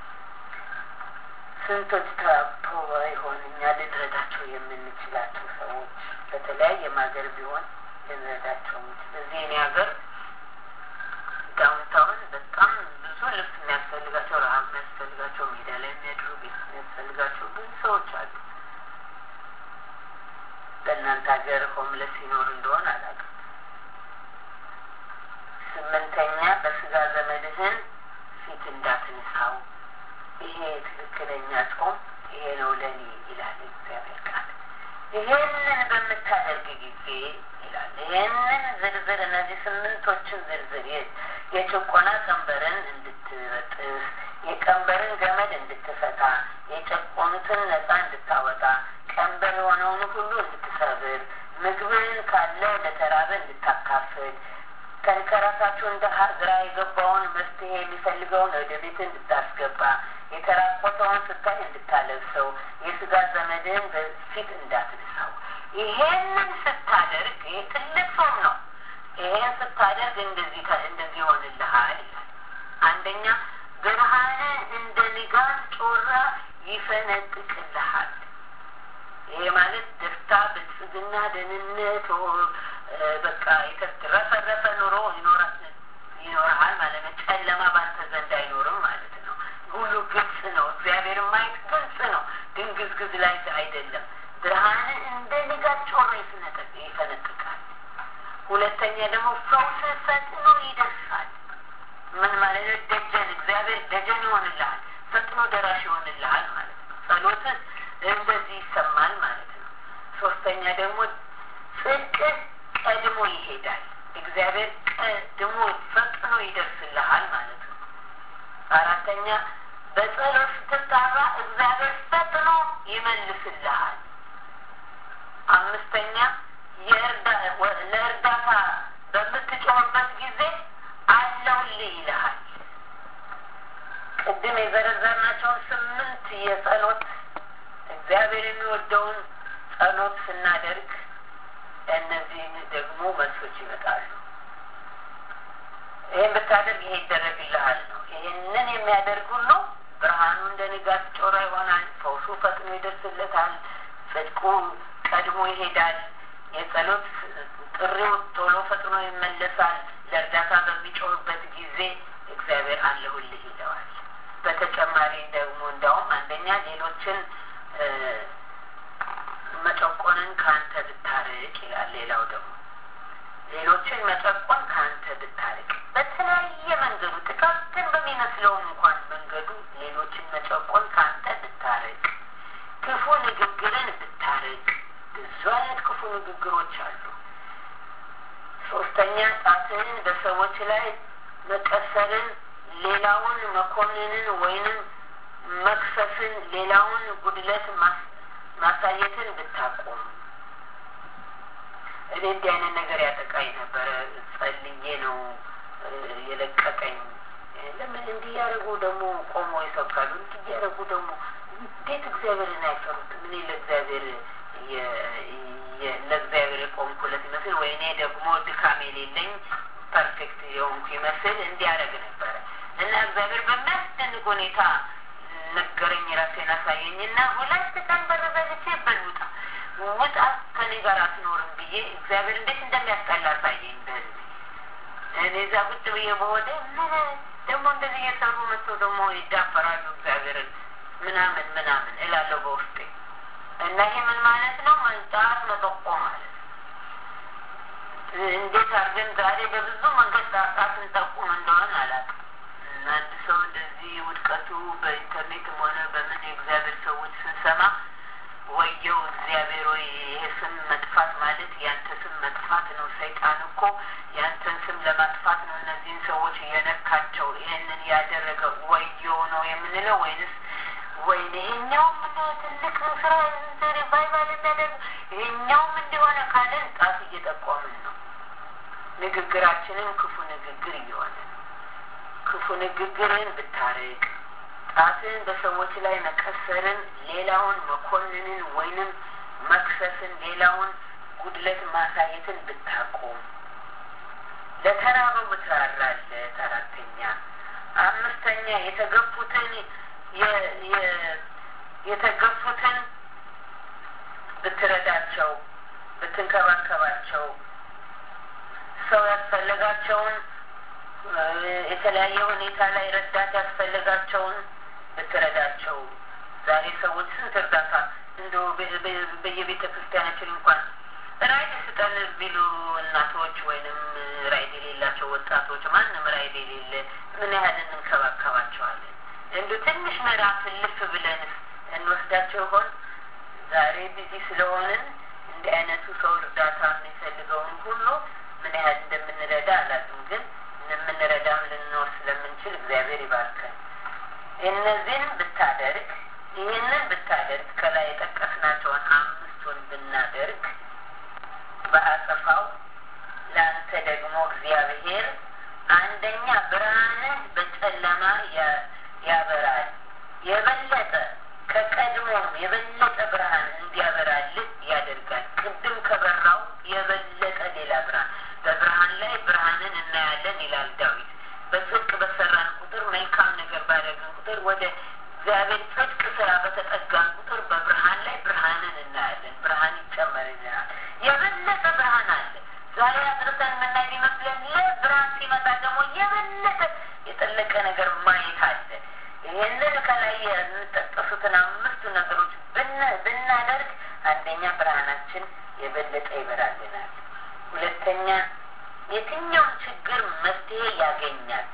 ስንቶች ተራቅቶ ይሆን እኛ ልንረዳቸው የምንችላቸው ሰዎች በተለያየም ሀገር ቢሆን ልንረዳቸው ምችል እዚህ እኔ ሀገር ዳውንታውን በጣም ብዙ ልብስ የሚያስፈልጋቸው ረሀብ የሚያስፈልጋቸው ሜዳ ላይ የሚያድሩ ቤት የሚያስፈልጋቸው ብዙ ሰዎች አሉ። በእናንተ ሀገር ሆምለስ ይኖር እንደሆን አላውቅም። ስምንተኛ በስጋ ዘመድህን ፊት እንዳትንሳው። ይሄ ትክክለኛ ጾም ይሄ ነው ለእኔ ይላል እግዚአብሔር ቃል። ይሄንን በምታደርግ ጊዜ ይላል ይሄንን ዝርዝር እነዚህ ስምንቶችን ዝርዝር የጭቆና ቀንበርን እንድትበጥስ፣ የቀንበርን ገመድ እንድትፈታ፣ የጨቆኑትን ነፃ እንድታወጣ፣ ቀንበር የሆነውን ሁሉ እንድትሰብር፣ ምግብን ካለ ለተራበ እንድታካፍል ከንከራሳችሁ እንደ ግራ የገባውን መፍትሄ የሚፈልገውን ወደ ቤት እንድታስገባ የተራቆተውን ስታይ እንድታለብሰው የስጋ ዘመድህን በፊት እንዳትነሳው። ይሄንን ስታደርግ ይሄ ትልቅ ጾም ነው። ይሄን ስታደርግ እንደዚህ እንደዚህ ይሆንልሃል ይላል። አንደኛ ብርሃን እንደ ንጋት ጮራ ይፈነጥቅልሃል። ይሄ ማለት ደስታ፣ ብልጽግና፣ ደህንነት በቃ የተረፈረፈ ኑሮ ይኖርሃል ማለት ነው። ጨለማ ባንተ ዘንድ አይኖርም ማለት ነው። ሁሉ ግልጽ ነው። እግዚአብሔር ማየት ግልጽ ነው። ድንግዝግዝ ላይ አይደለም። ብርሃንን እንደ ንጋት ጮራ ይፈነጥቃል። ሁለተኛ ደግሞ ፈውስ ፈጥኖ ይደርሳል። ምን ማለት ነው? ደጀን እግዚአብሔር ደጀን ይሆንልሃል፣ ፈጥኖ ደራሽ ይሆንልሃል ማለት ነው። ጸሎትህ እንደዚህ ይሰማል ማለት ነው። ሶስተኛ ደግሞ ጽድቅህ ቀድሞ ይሄዳል። እግዚአብሔር ቀድሞ ፈጥኖ ይደርስልሃል ማለት ነው። አራተኛ በጸሎት ስትጣራ እግዚአብሔር ፈጥኖ ይመልስልሃል። አምስተኛ ለእርዳታ በምትጮህበት ጊዜ አለሁልህ ይልሃል። ቅድም የዘረዘርናቸውን ስምንት የጸሎት እግዚአብሔር የሚወደውን ጸሎት ስናደርግ እነዚህን ደግሞ መልሶች ይመጣሉ። ይህን ብታደርግ ይሄ ይደረግልሃል ነው። ይህንን የሚያደርግ ሁሉ ብርሃኑ እንደ ንጋት ጮራ ይሆናል። ፈውሱ ፈጥኖ ይደርስለታል። ጽድቁ ቀድሞ ይሄዳል። የጸሎት ጥሪው ቶሎ ፈጥኖ ይመለሳል። ለእርዳታ በሚጮህበት ጊዜ እግዚአብሔር አለሁልህ ይለዋል። በተጨማሪ ደግሞ እንዳውም አንደኛ ሌሎችን መጨቆንን ከአንተ ብታርቅ ይላል። ሌላው ደግሞ ሌሎችን መጨቆን ከአንተ ብታርቅ፣ በተለያየ መንገዱ ጥቃቅን በሚመስለውም እንኳን መንገዱ ሌሎችን መጨቆን ከአንተ ብታርቅ፣ ክፉ ንግግርን ብታርቅ። ብዙ አይነት ክፉ ንግግሮች አሉ። ሶስተኛ ጣትህን በሰዎች ላይ መቀሰርን፣ ሌላውን መኮንንን ወይንም መክሰስን፣ ሌላውን ጉድለት ማሳየትን ብታቆም። እኔ እንዲህ አይነት ነገር ያጠቃኝ ነበረ። ጸልዬ ነው የለቀቀኝ። ለምን እንዲህ ያደረጉ ደግሞ ቆሞ ይሰብካሉ? እንዲህ ያደረጉ ደግሞ እንዴት እግዚአብሔርን አይፈሩትም? እኔ ለእግዚአብሔር ለእግዚአብሔር የቆምኩለት ይመስል ወይ እኔ ደግሞ ድካም የሌለኝ ፐርፌክት የሆንኩ ይመስል እንዲያደርግ ነበረ እና እግዚአብሔር በሚያስደንቅ ሁኔታ ነገረኝ። ራሴን አሳየኝና ሁለት ቀን በር ዘግቼ በል ውጣ ውጣ ከኔ ጋር አትኖርም ብዬ እግዚአብሔር እንዴት እንደሚያስጠላ አሳየኝ። በህዝብ እኔ እዛ ቁጭ ብዬ በሆደ ምን ደግሞ እንደዚህ እየሰሩ መጥቶ ደግሞ ይዳፈራሉ እግዚአብሔርን ምናምን ምናምን እላለሁ በውስጤ እና ይሄ ምን ማለት ነው? መንጣት መጠቆም ማለት እንዴት አድርገን ዛሬ በብዙ መንገድ ጣጣት እንጠቁም እንደሆነ አላውቅም። አንድ ሰው እንደዚህ ውድቀቱ በኢንተርኔትም ሆነ በምን የእግዚአብሔር ሰዎች ስንሰማ ወየው እግዚአብሔር ወይ ይሄ ስም መጥፋት ማለት ያንተ ስም መጥፋት ነው። ሰይጣን እኮ ያንተን ስም ለማጥፋት ነው እነዚህን ሰዎች እየነካቸው ይህንን ያደረገ ወየው ነው የምንለው ወይንስ ወይኔ ይሄኛውም ትልቅ ስራ ሪቫይቫል የሚያደርግ ይሄኛውም እንዲሆነ ካለን ጣት እየጠቆምን ነው። ንግግራችንም ክፉ ንግግር እየሆነ ነው። ክፉ ንግግርን ብታርቅ፣ ጣትን በሰዎች ላይ መቀሰርን፣ ሌላውን መኮንንን ወይንም መክሰስን፣ ሌላውን ጉድለት ማሳየትን ብታቆም፣ ለተራበው ብትራራለት። አራተኛ አምስተኛ የተገፉትን የተገፉትን ብትረዳቸው፣ ብትንከባከባቸው፣ ሰው ያስፈልጋቸውን የተለያየ ሁኔታ ላይ ረዳት ያስፈልጋቸውን ብትረዳቸው። ዛሬ ሰዎች ስንት እርዳታ እንደ በየቤተ ክርስቲያናችን እንኳን ራይድ ስጠን ቢሉ እናቶች ወይንም ራይድ የሌላቸው ወጣቶች ማንም ራይድ የሌለ ምን ያህል እንንከባከባቸዋለን? እንዱ ትንሽ ምዕራፍ ልፍ ብለን እንወስዳቸው ይሆን? ዛሬ ቢዚ ስለሆንን እንዲህ አይነቱ ሰው እርዳታ የሚፈልገውን ሁሉ ምን ያህል እንደምንረዳ አላውቅም፣ ግን የምንረዳም ልንኖር ስለምንችል እግዚአብሔር ይባርከን። እነዚህን ብታደርግ ይህንን ብታደርግ ከላይ የጠቀስናቸውን አምስቱን ብናደርግ በአጸፋው ለአንተ ደግሞ እግዚአብሔር አንደኛ ብርሃንህ በጨለማ ያበራል፣ የበለጠ ከቀድሞም የበለጠ ብርሃን እንዲያበራልህ ያደርጋል። ቅድም ከበራው የበለጠ ሌላ ብርሃን በብርሃን ላይ ብርሃንን እናያለን ይላል ዳዊት። በጽድቅ በሰራን ቁጥር መልካም ነገር ባደረግን ቁጥር ወደ እግዚአብሔር ጽድቅ ስራ በተ ነገር ማየት አለ። ይህንን ከላይ የሚጠቀሱትን አምስቱ ነገሮች ብናደርግ አንደኛ ብርሃናችን የበለጠ ይበራልናል። ሁለተኛ የትኛውም ችግር መፍትሄ ያገኛል።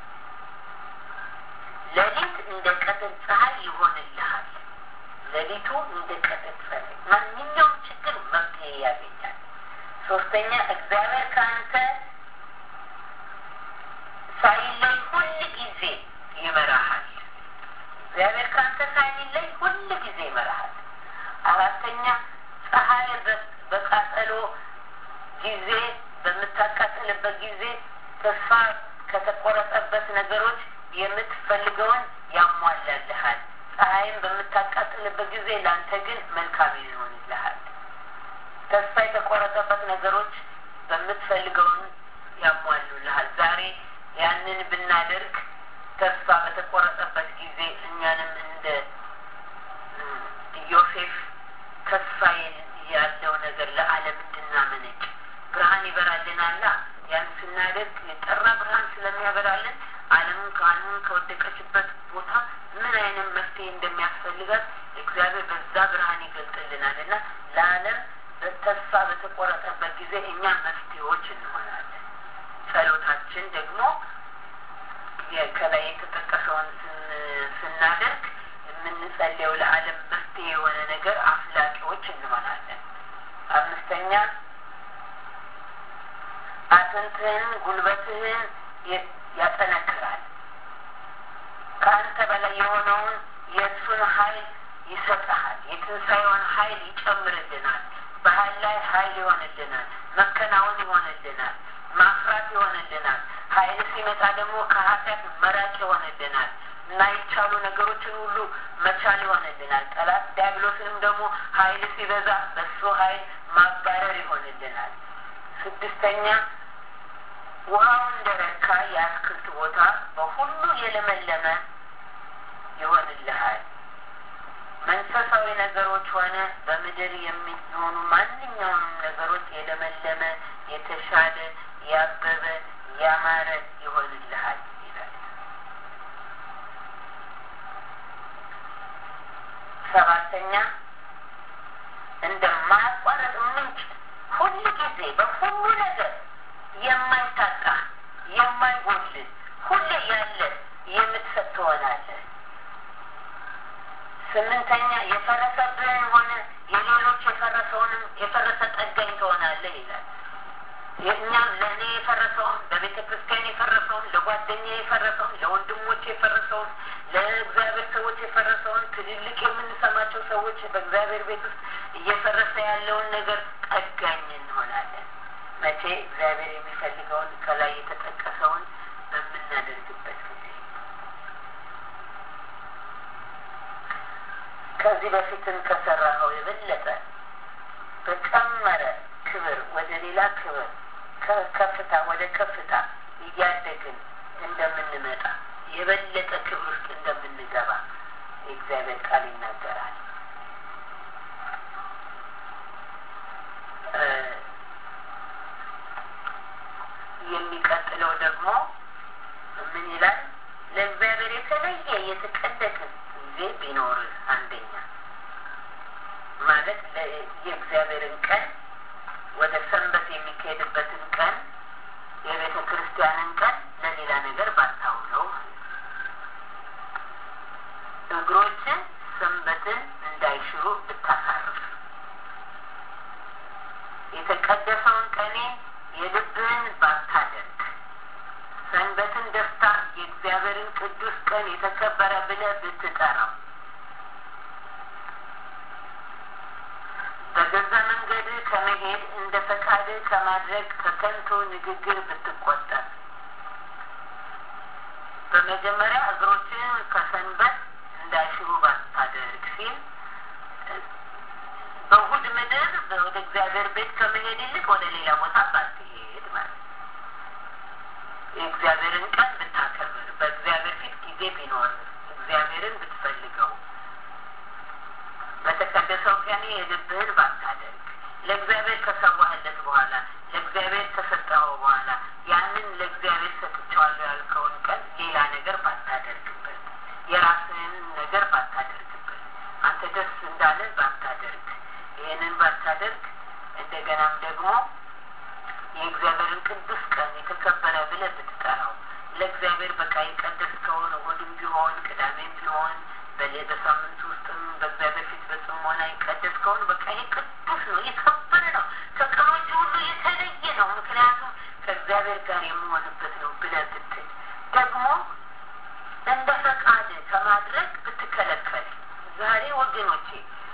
ሌሊት እንደ ቀትር ፀሐይ ይሆንልሃል። ሌሊቱ እንደ ቀትር ፀሐይ፣ ማንኛውም ችግር መፍትሄ ያገኛል። ሶስተኛ እግዚአብሔር ከአንተ ሳይለይ ሁል ጊዜ ይመራሃል። እግዚአብሔር ከአንተ ሳይለይ ሁል ጊዜ ይመራሃል። አራተኛ ፀሐይ በቃጠሎ ጊዜ በምታቃጥልበት ጊዜ ተስፋ ከተቆረጠበት ነገሮች የምትፈልገውን ያሟላልሃል። ፀሐይም በምታቃጥልበት ጊዜ ለአንተ ግን መልካም ይሆንልሃል። ተስፋ የተቆረጠበት ነገሮች በምትፈልገውን ያሟሉልሃል። ዛሬ ያንን ብናደርግ ተስፋ በተቆረጠበት ጊዜ እኛንም እንደ ዮሴፍ ተስፋ ያለው ነገር ለዓለም እንድናመነጭ ብርሃን ይበራልናላ። ያን ስናደርግ የጠራ ብርሃን ስለሚያበራልን ዓለምን ከዓለምን ከወደቀችበት ቦታ ምን አይነት መፍትሄ እንደሚያስፈልጋት እግዚአብሔር በዛ ብርሃን ይገልጥልናል እና ለዓለም ተስፋ በተቆረጠበት ጊዜ እኛ መፍትሄዎች እንሆናለን። ጸሎታችን ደግሞ ከላይ የተጠቀሰውን ስናደርግ የምንጸልየው ለዓለም መፍትሄ የሆነ ነገር አፍላቂዎች እንሆናለን። አምስተኛ አጥንትህን ጉልበትህን ያጠነክራል። ከአንተ በላይ የሆነውን የእሱን ኃይል ይሰጠሃል። የትንሣኤውን ኃይል ይጨምርልናል። በኃይል ላይ ኃይል ይሆንልናል። መከናወን ይሆንልናል። ማፍራት ይሆንልናል። ኃይል ሲመጣ ደግሞ ከኃጢአት መራቅ ይሆንልናል። የማይቻሉ ነገሮችን ሁሉ መቻል ይሆንልናል። ጠላት ዲያብሎስንም ደግሞ ኃይል ሲበዛ በሱ ኃይል ማባረር ይሆንልናል። ስድስተኛ ውሃው እንደረካ የአትክልት ቦታ በሁሉ የለመለመ ይሆንልሃል። መንፈሳዊ ነገሮች ሆነ በምድር የሚሆኑ ማንኛውም ነገሮች የለመለመ፣ የተሻለ፣ ያበበ፣ ያማረ ይሆንልሃል ይላል። ሰባተኛ እንደማያቋረጥ ምንጭ ሁል ጊዜ በሁሉ ነገር የማይታጣ የማይጎል ሁሌ ያለ የምትሰጥ ትሆናለህ። ስምንተኛ የፈረሰብህን ሆነ የሌሎች የፈረሰውንም የፈረሰ ጠጋኝ ትሆናለህ ይላል። እኛም ለእኔ የፈረሰውን ለቤተ ክርስቲያን የፈረሰውን ለጓደኛ የፈረሰውን ለወንድሞች የፈረሰውን ለእግዚአብሔር ሰዎች የፈረሰውን ትልልቅ የምንሰማቸው ሰዎች በእግዚአብሔር ቤት ውስጥ እየፈረሰ ያለውን ነገር ጠጋኝ እንሆናለን። መቼ እግዚአብሔር የሚፈልገውን ከላይ የተጠቀሰውን በምናደርግበት ጊዜ ከዚህ በፊትም ከሰራኸው የበለጠ በጨመረ ክብር ወደ ሌላ ክብር ከከፍታ ወደ ከፍታ እያደግን እንደምንመጣ የበለጠ ክብር ውስጥ እንደምንገባ የእግዚአብሔር ቃል ይናገራል። የሚቀጥለው ደግሞ ምን ይላል? ለእግዚአብሔር የተለየ የተቀደስን ጊዜ ቢኖርህ አንደኛ ማለት የእግዚአብሔርን ቀን ወደ ሰንበት የሚካሄድበትን ቀን የቤተ ክርስቲያንን ቀን ለሌላ ነገር ባታውለው እግሮችን ሰንበትን እንዳይሽሩ ብታሳርፍ የተቀደሰውን ቀኔ የልብህን ባታደርግ ሰንበትን ደስታ የእግዚአብሔርን ቅዱስ ቀን የተከበረ ብለህ ብትጠራው በገዛ መንገድ ከመሄድ እንደ ፈቃድ ከማድረግ ከከንቱ ንግግር ብትቆጠብ በመጀመሪያ እግሮችን ከሰንበት እንዳይሽሩ ባታደርግ ሲል በእሑድ ምድር ወደ እግዚአብሔር ቤት ከመሄድ ይልቅ ወደ ሌላ ቦታ ባትሄድ ማለት የእግዚአብሔርን ቀን ብታከብር በእግዚአብሔር ፊት ጊዜ ቢኖር እግዚአብሔርን ብትፈልገው በተቀደሰው ቀን የልብህን ባታደርግ ለእግዚአብሔር ከሰዋህለት በኋላ ለእግዚአብሔር ከሰጠኸው በኋላ ያንን ለእግዚአብሔር ሰጥቼዋለሁ ያልከውን ቀን ሌላ ነገር ባታደርግበት፣ የራስህን ነገር ባታደርግበት፣ አንተ ደስ እንዳለ ባታደርግ፣ ይህንን ባታደርግ እንደገናም ደግሞ የእግዚአብሔርን ቅዱስ ቀን የተከበረ ብለህ ብትጠራው ለእግዚአብሔር በቃ የቀደስከውን እሑድም ቢሆን ቅዳሜም ቢሆን በሌ በሳምንት ውስጥም በእግዚአብሔር ፊት በጽሞና የቀደስከውን በቃ ይሄ ቅዱስ ነው፣ የከበረ ነው፣ ከቀኖች ሁሉ የተለየ ነው፣ ምክንያቱም ከእግዚአብሔር ጋር የምሆንበት ነው ብለህ ብትል ደግሞ እንደ ፈቃድ ከማድረግ ብትከለከል ዛሬ ወገኖቼ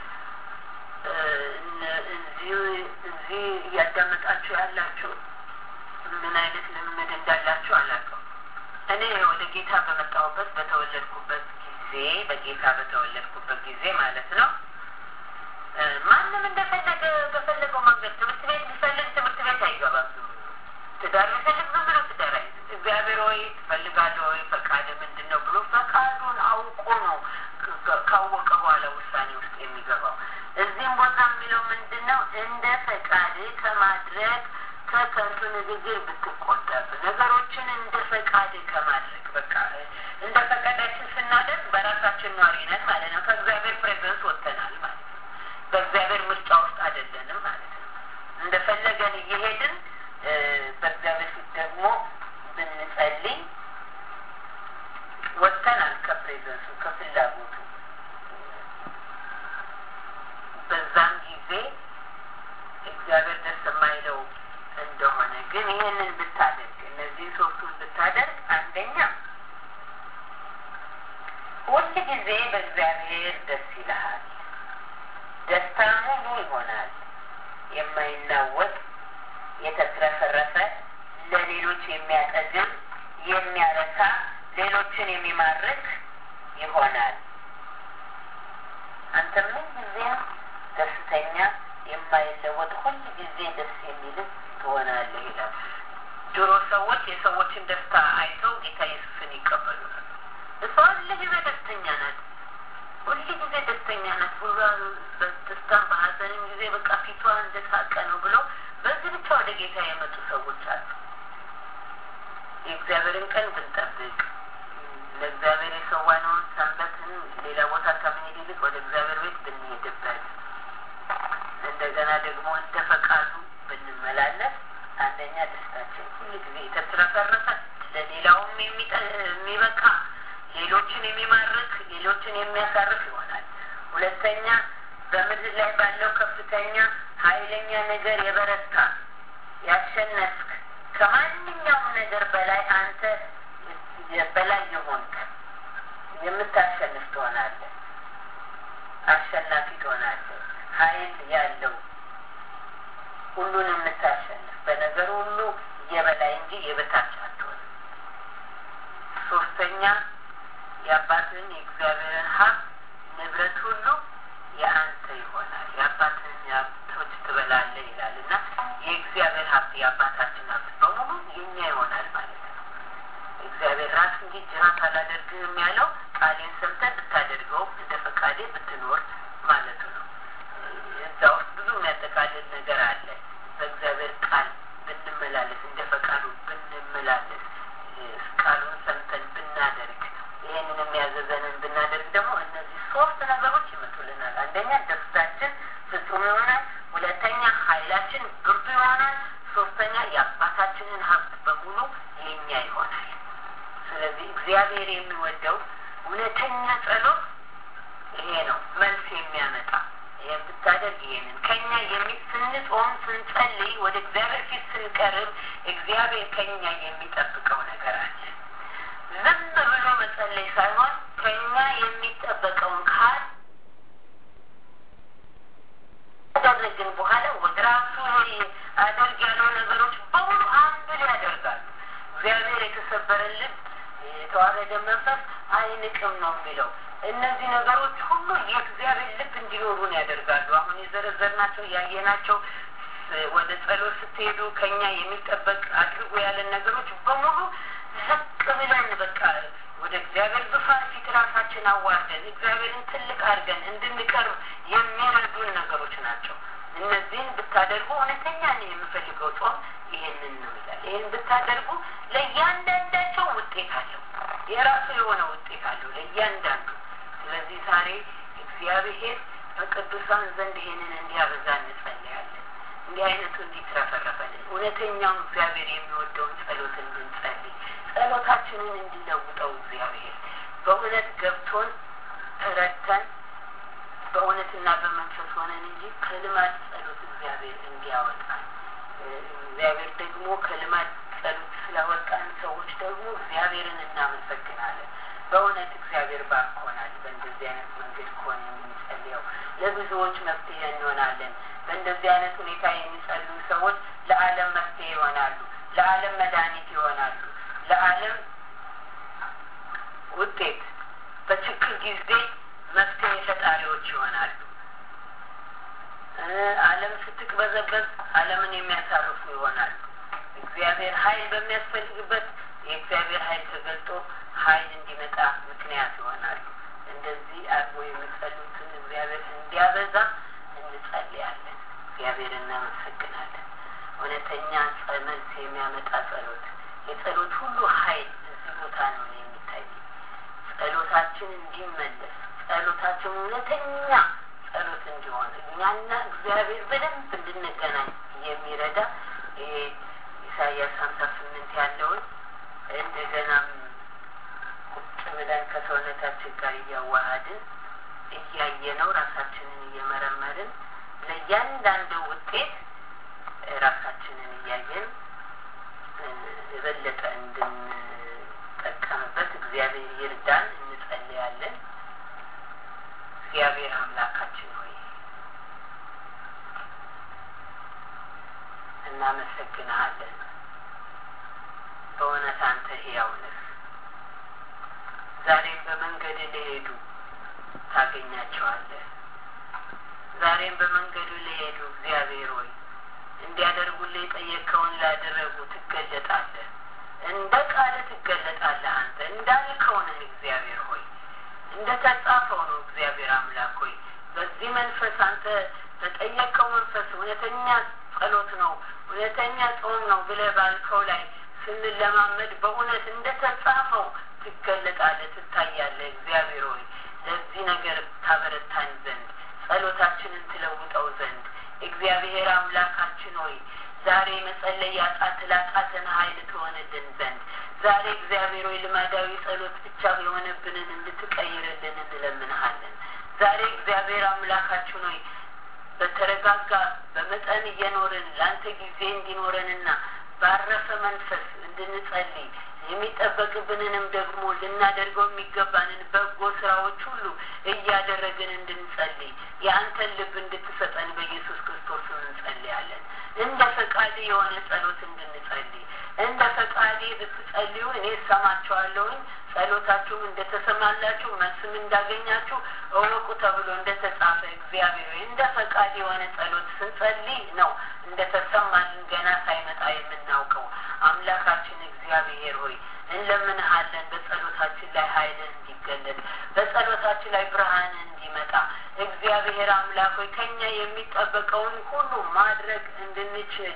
እዚህ እያዳመጣችሁ ያላችሁ ምን አይነት ልምምድ እንዳላችሁ አላውቅም። እኔ ወደ ጌታ በመጣሁበት በተወለድኩበት ጊዜ በጌታ በተወለድኩበት ጊዜ ማለት ነው ማንም እንደፈለገ በፈለገው መንገድ ትምህርት ቤት ሊፈልግ ትምህርት ቤት አይገባም። ዝም ብሎ ትዳር ሊፈልግ ዝም ብሎ ትዳር አይ እግዚአብሔር ወይ ትፈልጋለህ ወይ ፈቃድ ምንድን ነው ብሎ ፈቃዱን አውቆ ነው ካወቀ በኋላ ውሳኔ ውስጥ የሚገባው። እዚህም ቦታ የሚለው ምንድን ነው? እንደ ፈቃድ ከማድረግ ከከንቱ ንግግር ብትቆጠብ፣ ነገሮችን እንደ ፈቃድ ከማድረግ በቃ እንደ ፈቃዳችን ስናደርግ በራሳችን ኗሪ ነን ማለት ነው። ከእግዚአብሔር ፕሬዘንስ ወጥተናል ማለት ነው። በእግዚአብሔር ምርጫ ውስጥ አይደለንም ማለት ነው። እንደፈለገን እየሄድን በእግዚአብሔር ፊት ደግሞ ብንጸልይ ወጥተናል ከፕሬዘንሱ ከፍላጎቱ በዛም ጊዜ እግዚአብሔር ደስ የማይለው እንደሆነ ግን ይህንን ብታደርግ እነዚህ ሶስቱን ብታደርግ አንደኛ ሁል ጊዜ በእግዚአብሔር ደስ ይልሃል፣ ደስታ ሙሉ ይሆናል፣ የማይናወጥ የተትረፈረፈ ለሌሎች የሚያጠግብ የሚያረካ ሌሎችን የሚማርክ ይሆናል። አንተ ምን ጊዜም ደስተኛ የማይለወጥ ሁል ጊዜ ደስ የሚልህ ትሆናለህ ይላል። ድሮ ሰዎች የሰዎችን ደስታ አይተው ጌታ ኢየሱስን ይቀበሉ ነበር። እሷ ሁል ጊዜ ደስተኛ ናት፣ ሁል ጊዜ ደስተኛ ናት፣ ሁሉ በደስታም በሀዘንም ጊዜ በቃ ፊቷ እንደሳቀ ነው ብለው በዚህ ብቻ ወደ ጌታ የመጡ ሰዎች አሉ። የእግዚአብሔርን ቀን ብንጠብቅ ለእግዚአብሔር የሰዋነውን ሰንበትን ሌላ ቦታ ከምንሄድ ይልቅ ወደ እግዚአብሔር ቤት ብንሄድበት እንደገና ደግሞ እንደ ፈቃዱ ብንመላለስ አንደኛ ደስታችን ሁሉ ጊዜ የተትረፈረፈ ለሌላውም የሚበቃ ሌሎችን የሚማርክ ሌሎችን የሚያሳርፍ ይሆናል። ሁለተኛ በምድር ላይ ባለው ከፍተኛ ኃይለኛ ነገር የበረታ ያሸነፍክ ከማንኛውም ነገር በላይ አንተ በላይ የሆንክ የምታሸንፍ ትሆናለህ። አሸናፊ ትሆናለህ። ኃይል ያለው ሁሉን የምታሸንፍ በነገር ሁሉ የበላይ እንጂ የበታች አትሆንም። ሶስተኛ የአባትን የእግዚአብሔርን ሀብት ንብረት ሁሉ የአንተ ይሆናል። የአባትን ሀብቶች ትበላለህ ይላል እና የእግዚአብሔር ሀብት የአባታችን ሀብት በሙሉ የኛ ይሆናል ማለት ነው። እግዚአብሔር ራስ እንጂ ጅራት አላደርግህም ያለው ቃሌን ሰምተህ ብታደርገው እንደ ፈቃዴ ብትኖር ማለቱ ነው። እዛ ውስጥ ብዙ የሚያጠቃልል ነገር አለ። በእግዚአብሔር ቃል ብንመላለስ፣ እንደ ፈቃዱ ብንመላለስ፣ ቃሉን ሰምተን ብናደርግ፣ ይህንን የሚያዘዘንን ብናደርግ ደግሞ እነዚህ ሶስት ነገሮች ይመጡልናል። አንደኛ ደስታችን ፍጹም ይሆናል። ሁለተኛ ኃይላችን ብርቱ ይሆናል። ሶስተኛ የአባታችንን ሀብት በሙሉ የኛ ይሆናል። ስለዚህ እግዚአብሔር የሚወደው እውነተኛ ጸሎት ይሄ ነው፣ መልስ የሚያመጣ ይህን ብታደርግ ይሄንን ከኛ የሚ ስንጾም ስንጸልይ ወደ እግዚአብሔር ፊት ስንቀርብ እግዚአብሔር ከኛ የሚጠብቀው ነገር አለ። ዝም ብሎ መጸለይ ሳይሆን ከኛ የሚጠበቀውን ካል ካደረግን በኋላ ወደ ራሱ አደርግ ያለው ነገሮች በሙሉ አንድ ያደርጋሉ። እግዚአብሔር የተሰበረን ልብ የተዋረደ መንፈስ አይንቅም ነው የሚለው። እነዚህ ነገሮች ሁሉ የእግዚአብሔር ልብ እንዲኖሩን ያደርጋሉ። አሁን የዘረዘርናቸው ያየናቸው ወደ ጸሎት ስትሄዱ ከኛ የሚጠበቅ አድርጎ ያለን ነገሮች በሙሉ ዝቅ ብለን በቃ ወደ እግዚአብሔር ዙፋን ፊት ራሳችን አዋርደን እግዚአብሔርን ትልቅ አድርገን እንድንቀርብ የሚረዱን ነገሮች ናቸው። እነዚህን ብታደርጉ እውነተኛ ነው የምፈልገው ጾም ይሄንን ነው ይላል። ይህን ብታደርጉ ለእያንዳንዳቸው ውጤት አለው፣ የራሱ የሆነ ውጤት አለው ለእያንዳንዱ። ስለዚህ ዛሬ እግዚአብሔር በቅዱሳን ዘንድ ይሄንን እንዲያበዛ እንጸልያለን። እንዲህ አይነቱ እንዲትረፈረፈልን እውነተኛው እግዚአብሔር የሚወደውን ጸሎት እንድንጸልይ ጸሎታችንን እንዲለውጠው እግዚአብሔር በእውነት ገብቶን ተረድተን በእውነትና በመንፈስ ሆነን እንጂ ከልማድ ጸሎት እግዚአብሔር እንዲያወጣን እግዚአብሔር ደግሞ ከልማድ ጸሎት ስላወጣን ሰዎች ደግሞ እግዚአብሔርን እናመሰግናለን። በእውነት እግዚአብሔር ባርኮናል። በእንደዚህ አይነት መንገድ ከሆነ የምንጸልየው ለብዙዎች መፍትሄ እንሆናለን። በእንደዚህ አይነት ሁኔታ የሚጸልዩ ሰዎች ለዓለም መፍትሄ ይሆናሉ፣ ለዓለም መድኃኒት ይሆናሉ፣ ለዓለም ውጤት በችግር ጊዜ መፍትሄ ፈጣሪዎች ይሆናሉ። ዓለም ስትቅበዘበዝ ዓለምን የሚያሳርፉ ይሆናሉ። እግዚአብሔር ኃይል በሚያስፈልግበት የእግዚአብሔር ኃይል ተገልጦ ኃይል እንዲመጣ ምክንያት ይሆናሉ። እንደዚህ አድርጎ የሚጸሉትን እግዚአብሔር እንዲያበዛ እንጸልያለን። እግዚአብሔር እናመሰግናለን። እውነተኛ መልስ የሚያመጣ ጸሎት፣ የጸሎት ሁሉ ኃይል እዚህ ቦታ ነው የሚታይ። ጸሎታችን እንዲመለስ፣ ጸሎታችን እውነተኛ ጸሎት እንዲሆን እኛና እግዚአብሔር በደንብ እንድንገናኝ የሚረዳ ይሄ ኢሳያስ ሀምሳ ስምንት ያለውን እንደገናም ቁጭ ብለን ከሰውነታችን ጋር እያዋሃድን እያየነው ራሳችንን እየመረመርን ለእያንዳንዱ ውጤት ራሳችንን እያየን የበለጠ እንድንጠቀምበት እግዚአብሔር ይርዳን። እንጸልያለን። እግዚአብሔር አምላካችን ሆይ እናመሰግንሃለን። በእውነት አንተ ሕያው ነህ። ዛሬም በመንገድ ለሄዱ ታገኛቸዋለህ። ዛሬም በመንገዱ ለሄዱ እግዚአብሔር ሆይ እንዲያደርጉልህ የጠየቅከውን ላደረጉ ትገለጣለህ። እንደ ቃል ትገለጣለህ። አንተ እንዳልከው ነህ እግዚአብሔር ሆይ እንደ ተጻፈው ነው እግዚአብሔር አምላክ ሆይ በዚህ መንፈስ አንተ በጠየቀው መንፈስ እውነተኛ ጸሎት ነው እውነተኛ ጾም ነው ብለህ ባልከው ላይ ስንለማመድ በእውነት እንደ ተጻፈው ትገለጣለህ፣ ትታያለህ። እግዚአብሔር ሆይ ለዚህ ነገር ታበረታን ዘንድ ጸሎታችንን ትለውጠው ዘንድ እግዚአብሔር አምላካችን ሆይ ዛሬ መጸለይ ያቃት ላቃተን ኃይል ትሆንልን ዘንድ ዛሬ እግዚአብሔር ሆይ ልማዳዊ ጸሎት ብቻ የሆነብንን እንድትቀይርልን እንለምንሃለን። ዛሬ እግዚአብሔር አምላካችን ሆይ በተረጋጋ በመጠን እየኖርን ለአንተ ጊዜ እንዲኖረንና ባረፈ መንፈስ እንድንጸልይ የሚጠበቅብንንም ደግሞ ልናደርገው የሚገባንን በጎ ስራዎች ሁሉ እያደረግን እንድንጸልይ የአንተን ልብ እንድትሰጠን በኢየሱስ ክርስቶስ እንጸልያለን። እንደ ፈቃድ የሆነ ጸሎት እንድንጸልይ እንደ ፈቃዴ ብትጸልዩ እኔ እሰማችኋለሁኝ ጸሎታችሁም እንደተሰማላችሁ መልስም እንዳገኛችሁ እወቁ ተብሎ እንደተጻፈ እግዚአብሔር እንደ ፈቃድ የሆነ ጸሎት ስንጸልይ ነው እንደተሰማልን ገና ሳይመጣ የምናውቀው። አምላካችን እግዚአብሔር ሆይ እንለምንሃለን። በጸሎታችን ላይ ኃይልን እንዲገለጥ፣ በጸሎታችን ላይ ብርሃን እንዲመጣ እግዚአብሔር አምላክ ሆይ ከኛ የሚጠበቀውን ሁሉ ማድረግ እንድንችል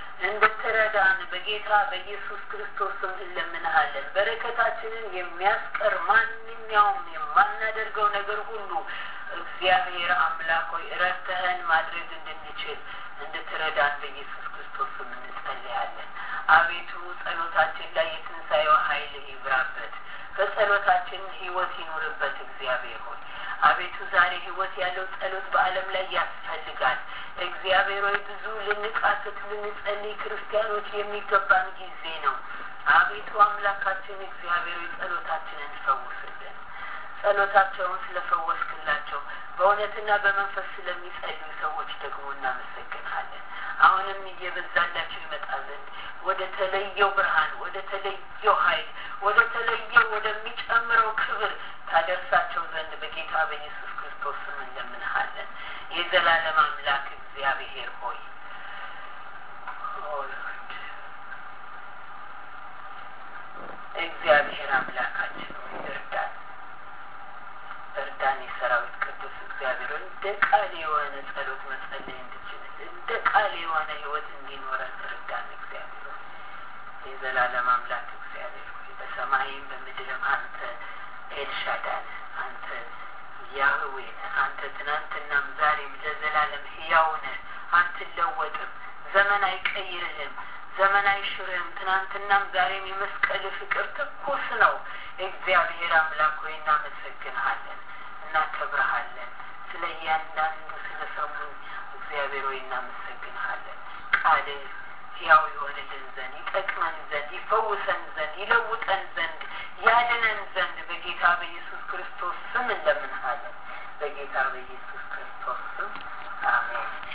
እንድትረዳን በጌታ በኢየሱስ ክርስቶስም እንለምንሃለን። በረከታችንን የሚያስቀር ማንኛውም የማናደርገው ነገር ሁሉ እግዚአብሔር አምላክ ሆይ ረድተህን ማድረግ እንድንችል እንድትረዳን በኢየሱስ ክርስቶስም እንጸልያለን። አቤቱ ጸሎታችን ላይ የትንሣኤው ኃይል ይብራበት፣ በጸሎታችን ህይወት ይኑርበት። እግዚአብሔር ሆይ አቤቱ ዛሬ ህይወት ያለው ጸሎት በዓለም ላይ ያስፈልጋል። እግዚአብሔር ሆይ ብዙ ልንቃትት ልንጸልይ ክርስቲያኖች የሚገባን ጊዜ ነው። አቤቱ አምላካችን እግዚአብሔር ሆይ ጸሎታችንን ፈውስልን። ጸሎታቸውን ስለፈወስክላቸው በእውነትና በመንፈስ ስለሚጸልዩ ሰዎች ደግሞ እናመሰግንሃለን። አሁንም እየበዛላቸው ይመጣ ዘንድ ወደ ተለየው ብርሃን፣ ወደ ተለየው ኃይል፣ ወደ ተለየው ወደሚጨምረው ክብር ታደርሳቸው ዘንድ በጌታ በኢየሱስ ክርስቶስ ስም እንለምንሃለን። የዘላለም አምላክ እግዚአብሔር ሆይ እግዚአብሔር አምላካችን ሆይ እርዳን፣ እርዳን እርዳን። የሰራዊት ቅዱስ እግዚአብሔር እንደ ቃል የሆነ ጸሎት መጸለይ እንድችል እንደ ቃል የሆነ ህይወት እንዲኖረን እርዳን። እግዚአብሔር የዘላለም አምላክ እግዚአብሔር ሆይ በሰማይም በምድርም አንተ ኤልሻዳይ ነህ። አንተ ያህዌ ነህ። አንተ ትናንትናም ዛሬም ለዘላለም ህያው ነህ። አትለወጥም። ዘመን አይቀይርህም። ዘመን አይሽርህም። ትናንትናም ዛሬም የመስቀል ፍቅር ትኩስ ነው። እግዚአብሔር አምላክ ሆይ እናመሰግንሃለን፣ እናከብረሃለን። ስለ እያንዳንዱ ስለ ሰሙን እግዚአብሔር ሆይ እናመሰግንሃለን። ቃልህ ሕያው የሆንልን ዘንድ ይጠቅመን ዘንድ ይፈውሰን ዘንድ ይለውጠን ዘንድ ያድነን ዘንድ በጌታ በኢየሱስ ክርስቶስ ስም እንለምንሃለን። በጌታ በኢየሱስ ክርስቶስ ስም አሜን።